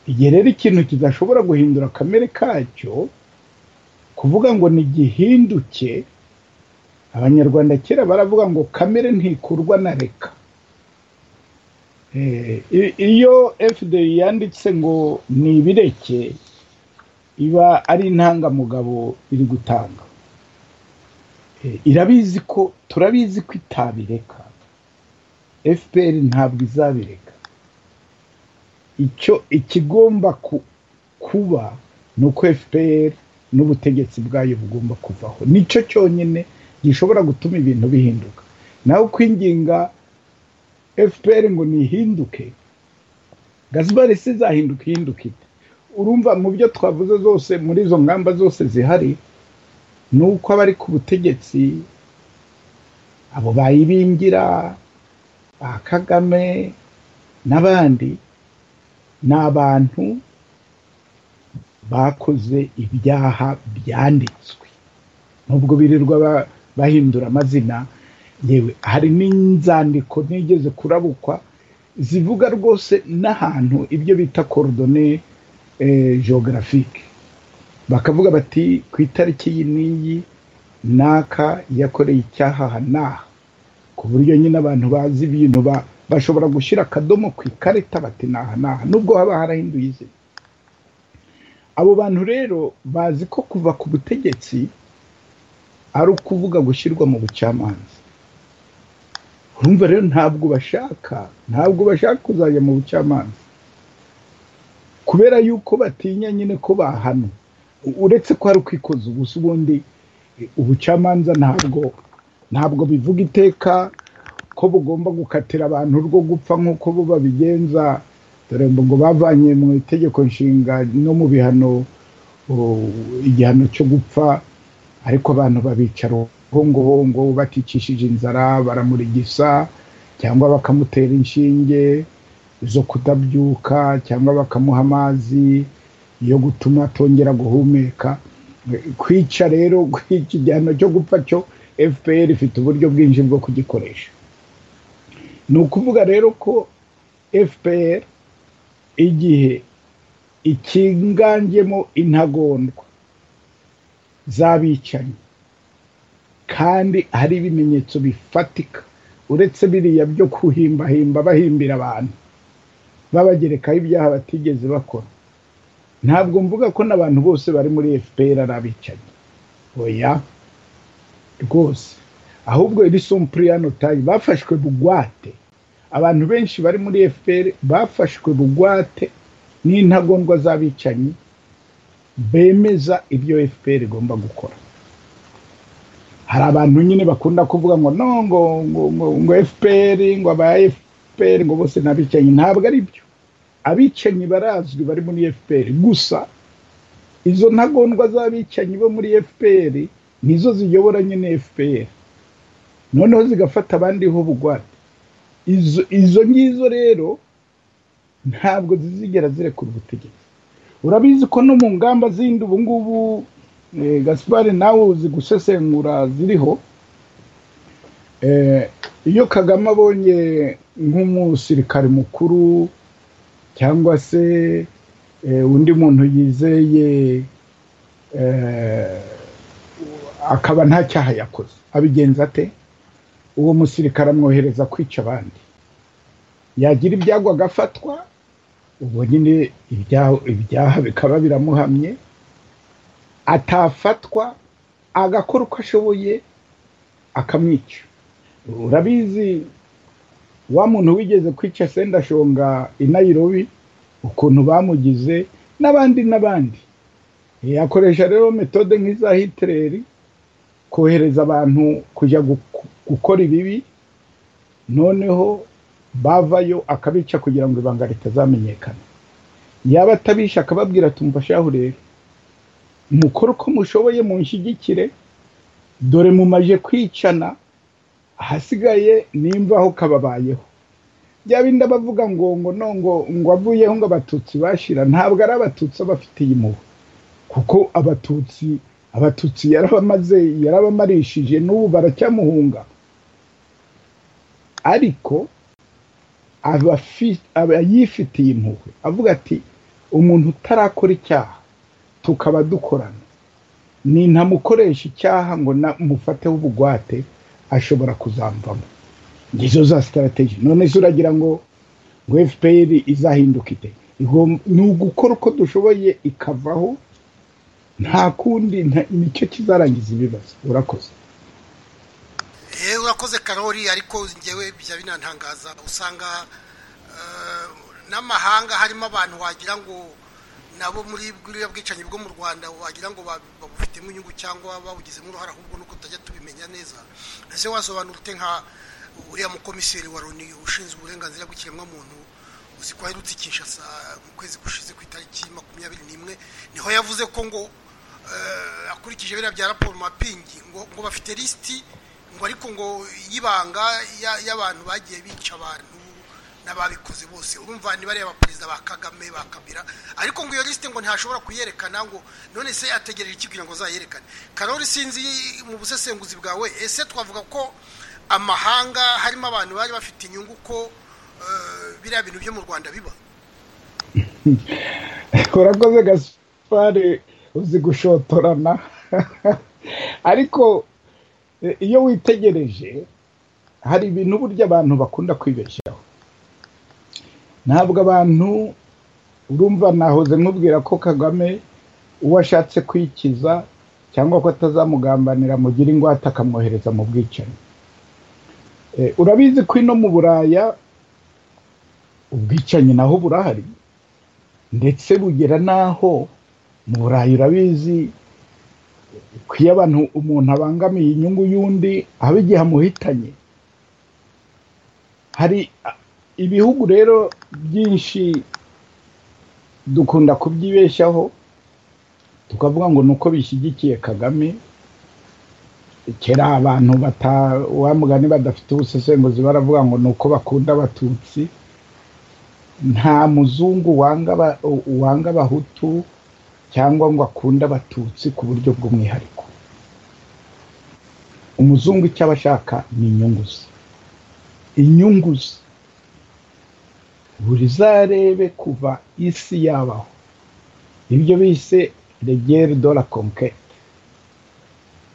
igihe rero ikintu kidashobora guhindura kamere kacyo kuvuga ngo ntigihinduke abanyarwanda kera baravuga ngo kamere ntikurwa na reka iyo fda yanditse ngo ni ibireke iba ari intangamugabo iri gutanga irabizi ko turabizi ko itabireka fpr ntabwo izabireka icyo ikigomba kuba ni uko fpr n'ubutegetsi bwayo bugomba kuvaho nicyo cyonyine gishobora gutuma ibintu bihinduka nawe kwinginga fpr ngo ntihinduke gazibari si izahinduka ihinduka ite urumva mu byo twavuze zose muri izo ngamba zose zihari ni uko abari ku butegetsi abo bayibingira ba kagame n'abandi ni abantu bakoze ibyaha byanditswe nubwo birirwa bahindura amazina yewe hari n'inzandiko ntigeze kurabukwa zivuga rwose n'ahantu ibyo bita korodone geographique bakavuga bati ku itariki iyi n'iyi naka yakoreye icyaha aha n'aha ku buryo nyine abantu bazi ibintu bashobora gushyira akadomo ku ikarita bati n'aha n'aha nubwo haba harahinduye izina abo bantu rero bazi ko kuva ku butegetsi ari ukuvuga gushyirwa mu bucamanza urumva rero ntabwo bashaka ntabwo bashaka kuzajya mu bucamanza kubera yuko batinya nyine ko bahano uretse ko hari ukwikoza ubusa ubundi ubucamanza ntabwo ntabwo bivuga iteka ko bugomba gukatira abantu rwo gupfa nk'uko bo babigenza dore ngo bavanye mu itegeko nshinga no mu bihano igihano cyo gupfa ariko abantu babicara ubungubu baticishije inzara baramurigisa cyangwa bakamutera inshinge zo kudabyuka cyangwa bakamuha amazi yo gutuma atongera guhumeka kwica rero iki gihano cyo gupfa cyo fpr ifite uburyo bwinshi bwo kugikoresha ni ukuvuga rero ko fpr igihe ikinganjemo intagondwa z'abicanyi kandi hari ibimenyetso bifatika uretse biriya byo kuhimbahimba bahimbira abantu babagerekaho ibyaha batigeze bakora ntabwo mvuga ko n'abantu bose bari muri fpr ari abicanyi oya rwose ahubwo iri sumpuriyano tayi bafashwe bugwate abantu benshi bari muri fpr bafashwe bugwate n'intagondwa z'abicanyi bemeza ibyo fpr igomba gukora hari abantu nyine bakunda kuvuga ngo no ngo ngo fpr ngo aba fpr ngo bose ni abicanyi ntabwo ari byo abicanyi barazwi bari muri fpr gusa izo ntagondwa z'abicanyi bo muri fpr nizo ziyobora nyine fpr noneho zigafata abandi ho bugwate izo ngizo rero ntabwo zizigera zirekura ubutegetsi urabizi ko no mu ngamba zindi ubu ngubu gaspari nawe uzi gusesengura ziriho iyo kagame abonye nk'umusirikare mukuru cyangwa se undi muntu yizeye akaba nta cyaha yakoze abigenza ate uwo musirikare amwohereza kwica abandi yagira ibyago agafatwa ubwo nyine ibyaha bikaba biramuhamye atafatwa agakora uko ashoboye akamwica urabizi wa muntu wigeze kwica sendashonga i nayirobi ukuntu bamugize n'abandi n'abandi yakoresha rero metode nk'iza hitereri kohereza abantu kujya gukora ibibi noneho bavayo akabica kugira ngo ibanga ritazamenyekana yaba atabisha akababwira tumva shahu rero mukore uko mushoboye munshyigikire dore mumaje kwicana ahasigaye nimba aho kababayeho bya bindi bavuga ngo ngo ngo ngo avuyeho ngo abatutsi bashira ntabwo ari abatutsi abafitiye impuhwe kuko abatutsi abatutsi yarabamaze yarabamarishije n'ubu baracyamuhunga ariko aba yifitiye impuhwe avuga ati umuntu utarakora icyaha tukaba dukorana nintamukoresha icyaha ngo mufateho ubugwate ashobora kuzamvamo ngizo za sitarategi none se uragira ngo ngo fpr izahinduka ite ni ugukora uko dushoboye ikavaho nta kundi nicyo kizarangiza ibibazo urakoze yewe urakoze karori ariko ngewe bijya binantangaza usanga n'amahanga harimo abantu wagira ngo nabo muri buriya bwicanyi bwo mu rwanda wagira ngo babufitemo inyungu cyangwa babugizemo uruhare ahubwo nuko utajya tubimenya neza ese wasobanura ute nka uriya mukomiseri wa loni ushinzwe uburenganzira bw'ikiremwamuntu uzi ko aherutse i kinshasa mu kwezi gushize ku itariki makumyabiri n'imwe niho yavuze ko ngo akurikije biriya bya raporo mapingi ngo bafite lisiti ngo ariko ngo y'ibanga y'abantu bagiye bica abantu n'ababikoze bose urumva ni bariya perezida ba kagame ba kabira ariko ngo iyo lisite ngo ntashobora kuyerekana ngo none se ategereje iki kugira ngo azayerekane karori sinzi mu busesenguzi bwawe ese twavuga ko amahanga harimo abantu bari bafite inyungu ko biriya bintu byo mu rwanda biba urakoze gasipari uzi gushotorana ariko iyo witegereje hari ibintu burya abantu bakunda kwibeshyaho ntabwo abantu urumva nahoze mubwira ko kagame uwo ashatse kwikiza cyangwa ko atazamugambanira mugira ingwate akamwohereza mu bwicanyi urabizi ko ino mu buraya ubwicanyi naho burahari ndetse bugera n'aho mu buraya urabizi iyo abantu umuntu abangamiye inyungu y'undi haba igihe amuhitanye hari ibihugu rero byinshi dukunda kubyibeshyaho tukavuga ngo ni uko bishyigikiye kagame kera abantu mugani badafite ubusesenguzi baravuga ngo ni uko bakunda abatutsi nta muzungu wanga abahutu cyangwa ngo akunde abatutsi ku buryo bw'umwihariko umuzungu icyo aba ashaka ni inyungu ze inyungu ze buri zarebe kuva isi yabaho ibyo bise regere de la conquete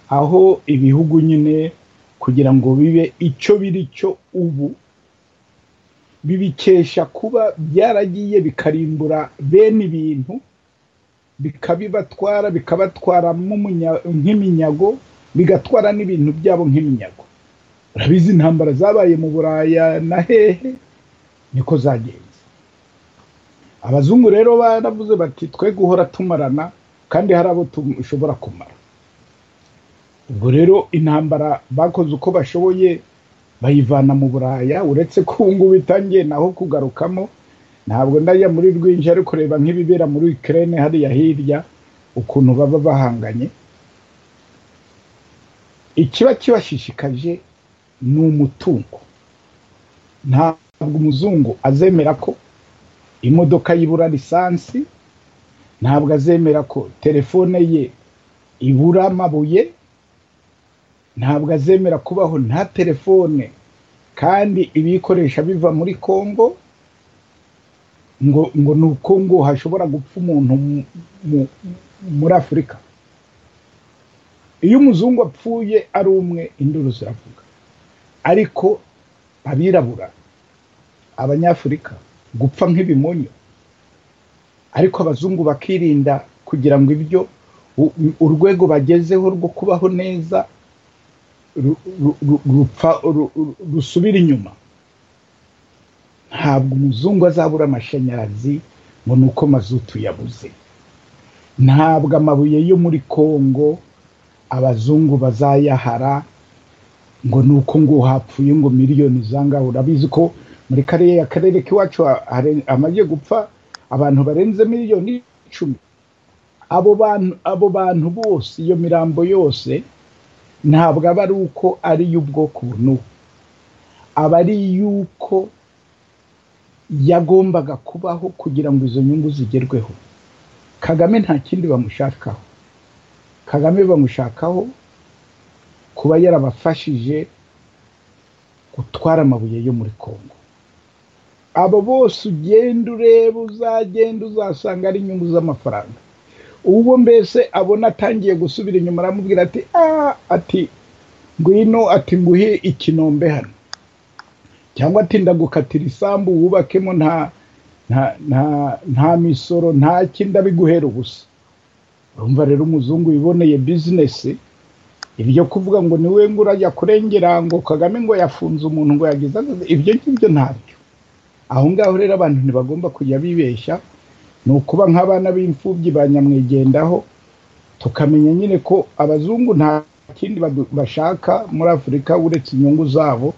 aho ibihugu nyine kugira ngo bibe icyo biri cyo ubu bibikesha kuba byaragiye bikarimbura bene ibintu bikabibatwara bikabatwara nk'iminyago bigatwara n'ibintu byabo nk'iminyago urabizi intambara zabaye mu buraya na hehe niko zagenze abazungu rero baravuze bati twe guhora tumarana kandi hari abo dushobora kumara ubwo rero intambara bakoze uko bashoboye bayivana mu buraya uretse ko ubu ngubu itangiye naho kugarukamo ntabwo ndajya muri rwinshi ariko reba nk'ibibera muri ikirere hariya hirya ukuntu baba bahanganye ikiba kibashishikaje ni umutungo ntabwo umuzungu azemera ko imodoka yibura lisansi ntabwo azemera ko telefone ye ibura amabuye ntabwo azemera kubaho nta telefone kandi ibiyikoresha biva muri congo ngo ngo ni uko ngo hashobora gupfa umuntu muri afurika iyo umuzungu apfuye ari umwe induru ziravuga ariko abirabura abanyafurika gupfa nk'ibimonyo ariko abazungu bakirinda kugira ngo ibyo u- u- urwego bagezeho rwo kubaho neza ru- ru- rupfa- ru- ru- rusubira inyuma ntabwo umuzungu azabura amashanyarazi ngo ni uko mazutu yabuze ntabwo amabuye yo muri kongo abazungu bazayahara ngo ni uko ngo hapfuye ngo miliyoni zangahe urabizi ko muri kariya ya karere k'iwacu ha- hare- hamaze gupfa abantu barenze miliyoni icumi abo bantu abo bantu bose iyo mirambo yose ntabwo aba ari uko ari iy'ubwoko bunubu aba ari iy'uko yagombaga kubaho kugira ngo izo nyungu zigerweho kagame nta kindi bamushakaho kagame bamushakaho kuba yarabafashije gutwara amabuye yo muri congo abo bose ugenda ureba uzagenda uzasanga ari inyungu z'amafaranga ubwo mbese abona atangiye gusubira inyuma aramubwira ati "Ah, ati ngwino ati nguhe ikinombe hano cyangwa ati ndagukatira isambu wubakemo nta nta nta nta misoro nta kindi abiguhera ubusa urumva rero umuzungu wiboneye bizinesi ibyo kuvuga ngo ni we ngo urajya kurengera ngo kagame ngo yafunze umuntu ngo yagize akazi, ibyo ngibyo ntabyo aho ngaho rero abantu ntibagomba kujya bibeshya ni ukuba nk'abana b'imfubyi ba nyamwigendaho tukamenya nyine ko abazungu nta kindi badu- bashaka muri afurika uretse inyungu zabo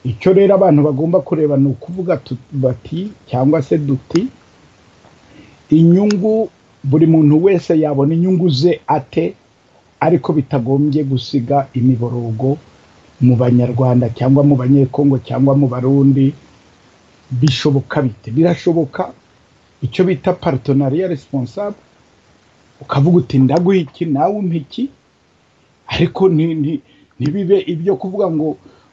icyo rero abantu bagomba kureba ni ukuvuga tu- bati cyangwa se duti inyungu buri muntu wese yabona inyungu ze ate ariko bitagombye gusiga imiborogo mu banyarwanda cyangwa mu banyekongo cyangwa mu barundi bishoboka bite birashoboka icyo bita paritonariya responsable ukavuga uti ndaguha iki nawe umpa iki ariko ni- ni- ntibibe ibyo kuvuga ngo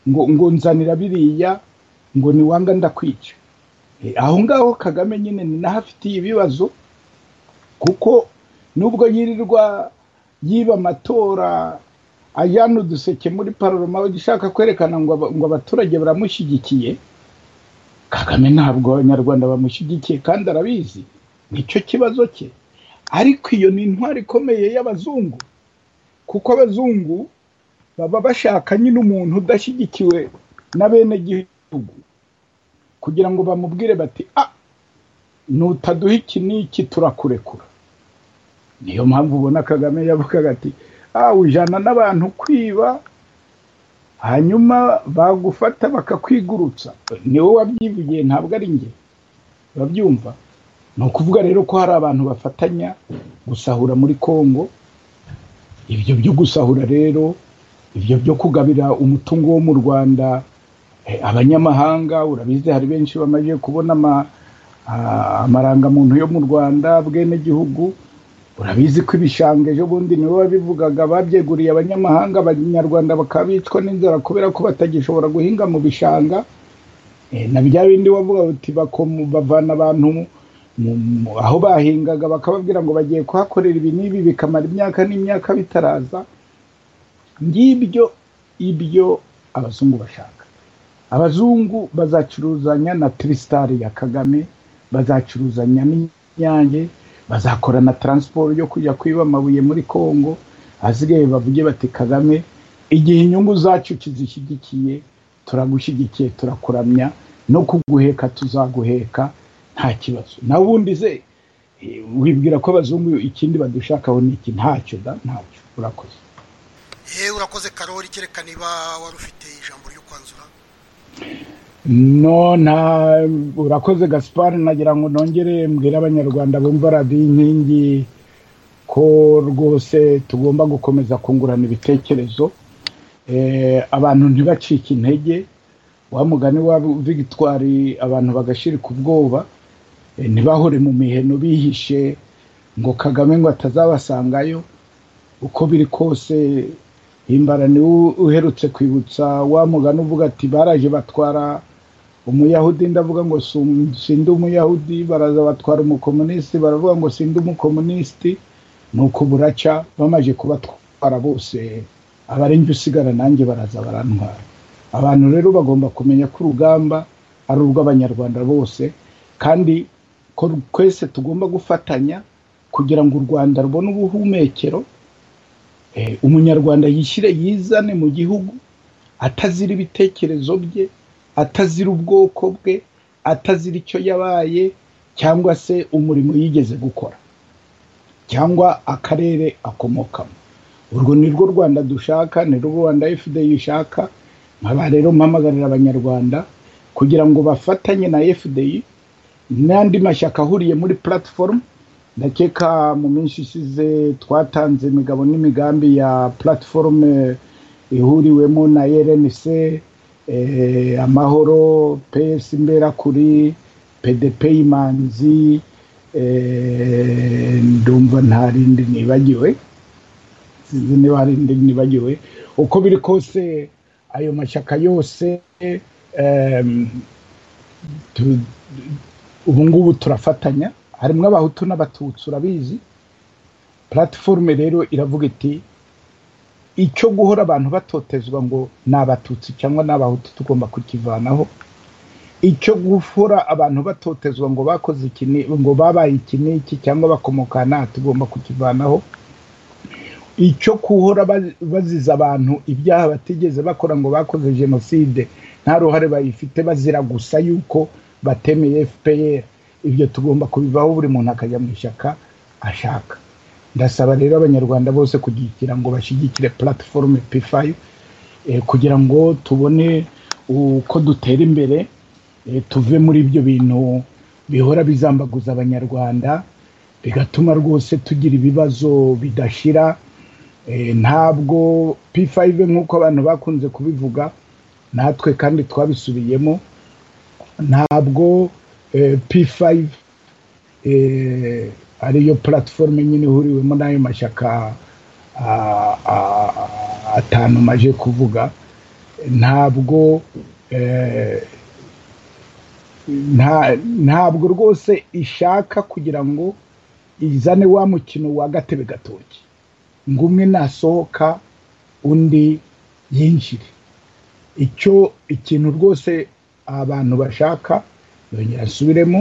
ngo ngo nzanira biriya ngo ni wanga ndakwica Eh, aho ngaho kagame nyine ni naho afitiye ibibazo kuko nubwo yirirwa yiba amatora ajyana uduseke muri paroma agishaka kwerekana ngo aba- ngo abaturage baramushyigikiye kagame ntabwo abanyarwanda bamushyigikiye kandi arabizi nicyo kibazo cye ariko iyo ni intwari ikomeye y'abazungu kuko abazungu baba bashaka nyine umuntu udashyigikiwe na bene gihugu kugira ngo bamubwire bati ah nutaduha iki n'iki turakurekura niyo mpamvu ubona kagame yavugaga ati ah ujyana n'abantu kwiba hanyuma bagufata bakakwigurutsa ni wowe wabyivugiye ntabwo ari njye urabyumva ni ukuvuga rero ko hari abantu bafatanya gusahura muri congo ibyo byo gusahura rero ibyo byo kugabira umutungo wo mu rwanda eh, abanyamahanga urabizi hari benshi bamaze kubona ama, ah, amarangamuntu yo mu rwanda bwenegihugu urabizi ko ibishanga ejo bundi nibo babivugaga babyeguriye abanyamahanga abanyarwanda bakaba bicwa n'inzara kubera ko batagishobora guhinga mu bishanga Eh, na bya bindi wavuga uti bakomu- bavana abantu mu- mu- aho bahingaga bakababwira ngo bagiye kuhakorera ibi n'ibi bikamara imyaka n'imyaka bitaraza ngibyo ibyo abazungu bashaka abazungu bazacuruzanya na trisitari ya kagame bazacuruzanya n'inyange bazakora na taransiporo yo kujya kwiba amabuye muri congo hasigaye bavuge bati kagame igihe inyungu zacu kizishyigikiye turagushyigikiye turakuramya no kuguheka tuzaguheka nta kibazo nawe ubundi ze eh, wibwira ko abazungu ikindi badushakaho ni iki ntacyo da ntacyo urakoze yewe urakoze karori kereka niba wari ufite ijambo ryo kwanzura no nta urakoze gaspar nagira ngo nongere mbwire abanyarwanda bumva radiyo inkingi ko rwose tugomba gukomeza kungurana ibitekerezo Eh, abantu ntibacike intege wa mugani wa victoire abantu bagashirika ubwoba eh, ntibahore mu miheno bihishe ngo kagame ngo atazabasangayo uko biri kose himbara ni uherutse kwibutsa wa mugani uvuga ati baraje batwara umuyahudi ndavuga ngo sum- sindi umuyahudi baraza batwara umukomunisiti baravuga ngo sindi umukomunisiti nuko buraca bamaze kubatwara bose abarenga usigara nanjye baraza barantwara abantu rero bagomba kumenya ko urugamba ari urw'abanyarwanda bose kandi ko twese tugomba gufatanya kugira ngo u rwanda rubone ubuhumekero umunyarwanda yishyire yizane mu gihugu atazira ibitekerezo bye atazira ubwoko bwe atazira icyo yabaye cyangwa se umurimo yigeze gukora cyangwa akarere akomokamo urwo ni rwo rwanda dushaka ni rwo rwanda fda ishaka nkaba rero mpamagarira abanyarwanda kugira ngo bafatanye na fda n'andi mashyaka ahuriye muri platform ndakeka mu minsi isize twatanze imigabo n'imigambi ya platform ihuriwemo na rnc amahoro pesi mbera kuri pdp imanzi ndumva ntarindi nibagiwe sinzi niba hari indi nibagiwe uko biri kose ayo mashyaka yose ubu ngubu turafatanya harimo abahutu n'abatutsi urabizi platiforume rero iravuga iti icyo guhora abantu batotezwa ngo ni abatutsi cyangwa ni abahutu tugomba kukivanaho icyo guhora abantu batotezwa ngo bakoze iki ngo babaye iki n'iki cyangwa bakomoka aha tugomba kukivanaho icyo kuhora baziza abantu ibyaha batigeze bakora ngo bakoze jenoside nta ruhare bayifite bazira gusa yuko batemeye fpr ibyo tugomba kubivaho buri muntu akajya mu ishyaka ashaka ndasaba rero abanyarwanda bose kugira ngo bashyigikire platiforume p5 kugira ngo tubone uko dutera imbere tuve muri ibyo bintu bihora bizambaguza abanyarwanda bigatuma rwose tugira ibibazo bidashira ntabwo p5 nk'uko abantu bakunze kubivuga natwe kandi twabisubiyemo ntabwo p5 ariyo platifomu nyine ihuriwemo n'ayo mashyaka atanu maje kuvuga ntabwo ntabwo rwose ishaka kugira ngo izane wa mukino wa gatebe gatoki ngo umwe nasohoka undi yinjire icyo ikintu rwose abantu bashaka yongera asubiremo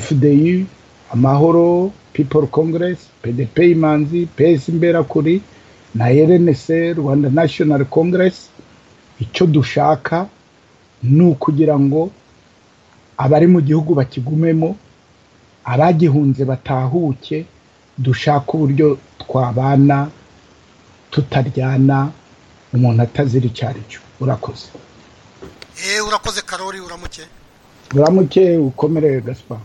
fdi amahoro people congress pdp imanzi ps imberakuri na rnc rwanda national congress icyo dushaka ni ukugira ngo abari mu gihugu bakigumemo abagihunze batahuke dushake uburyo twabana tutaryana umuntu atazira icyo ari cyo urakoze urakoze karori uramuke buramuke ukomere gasipa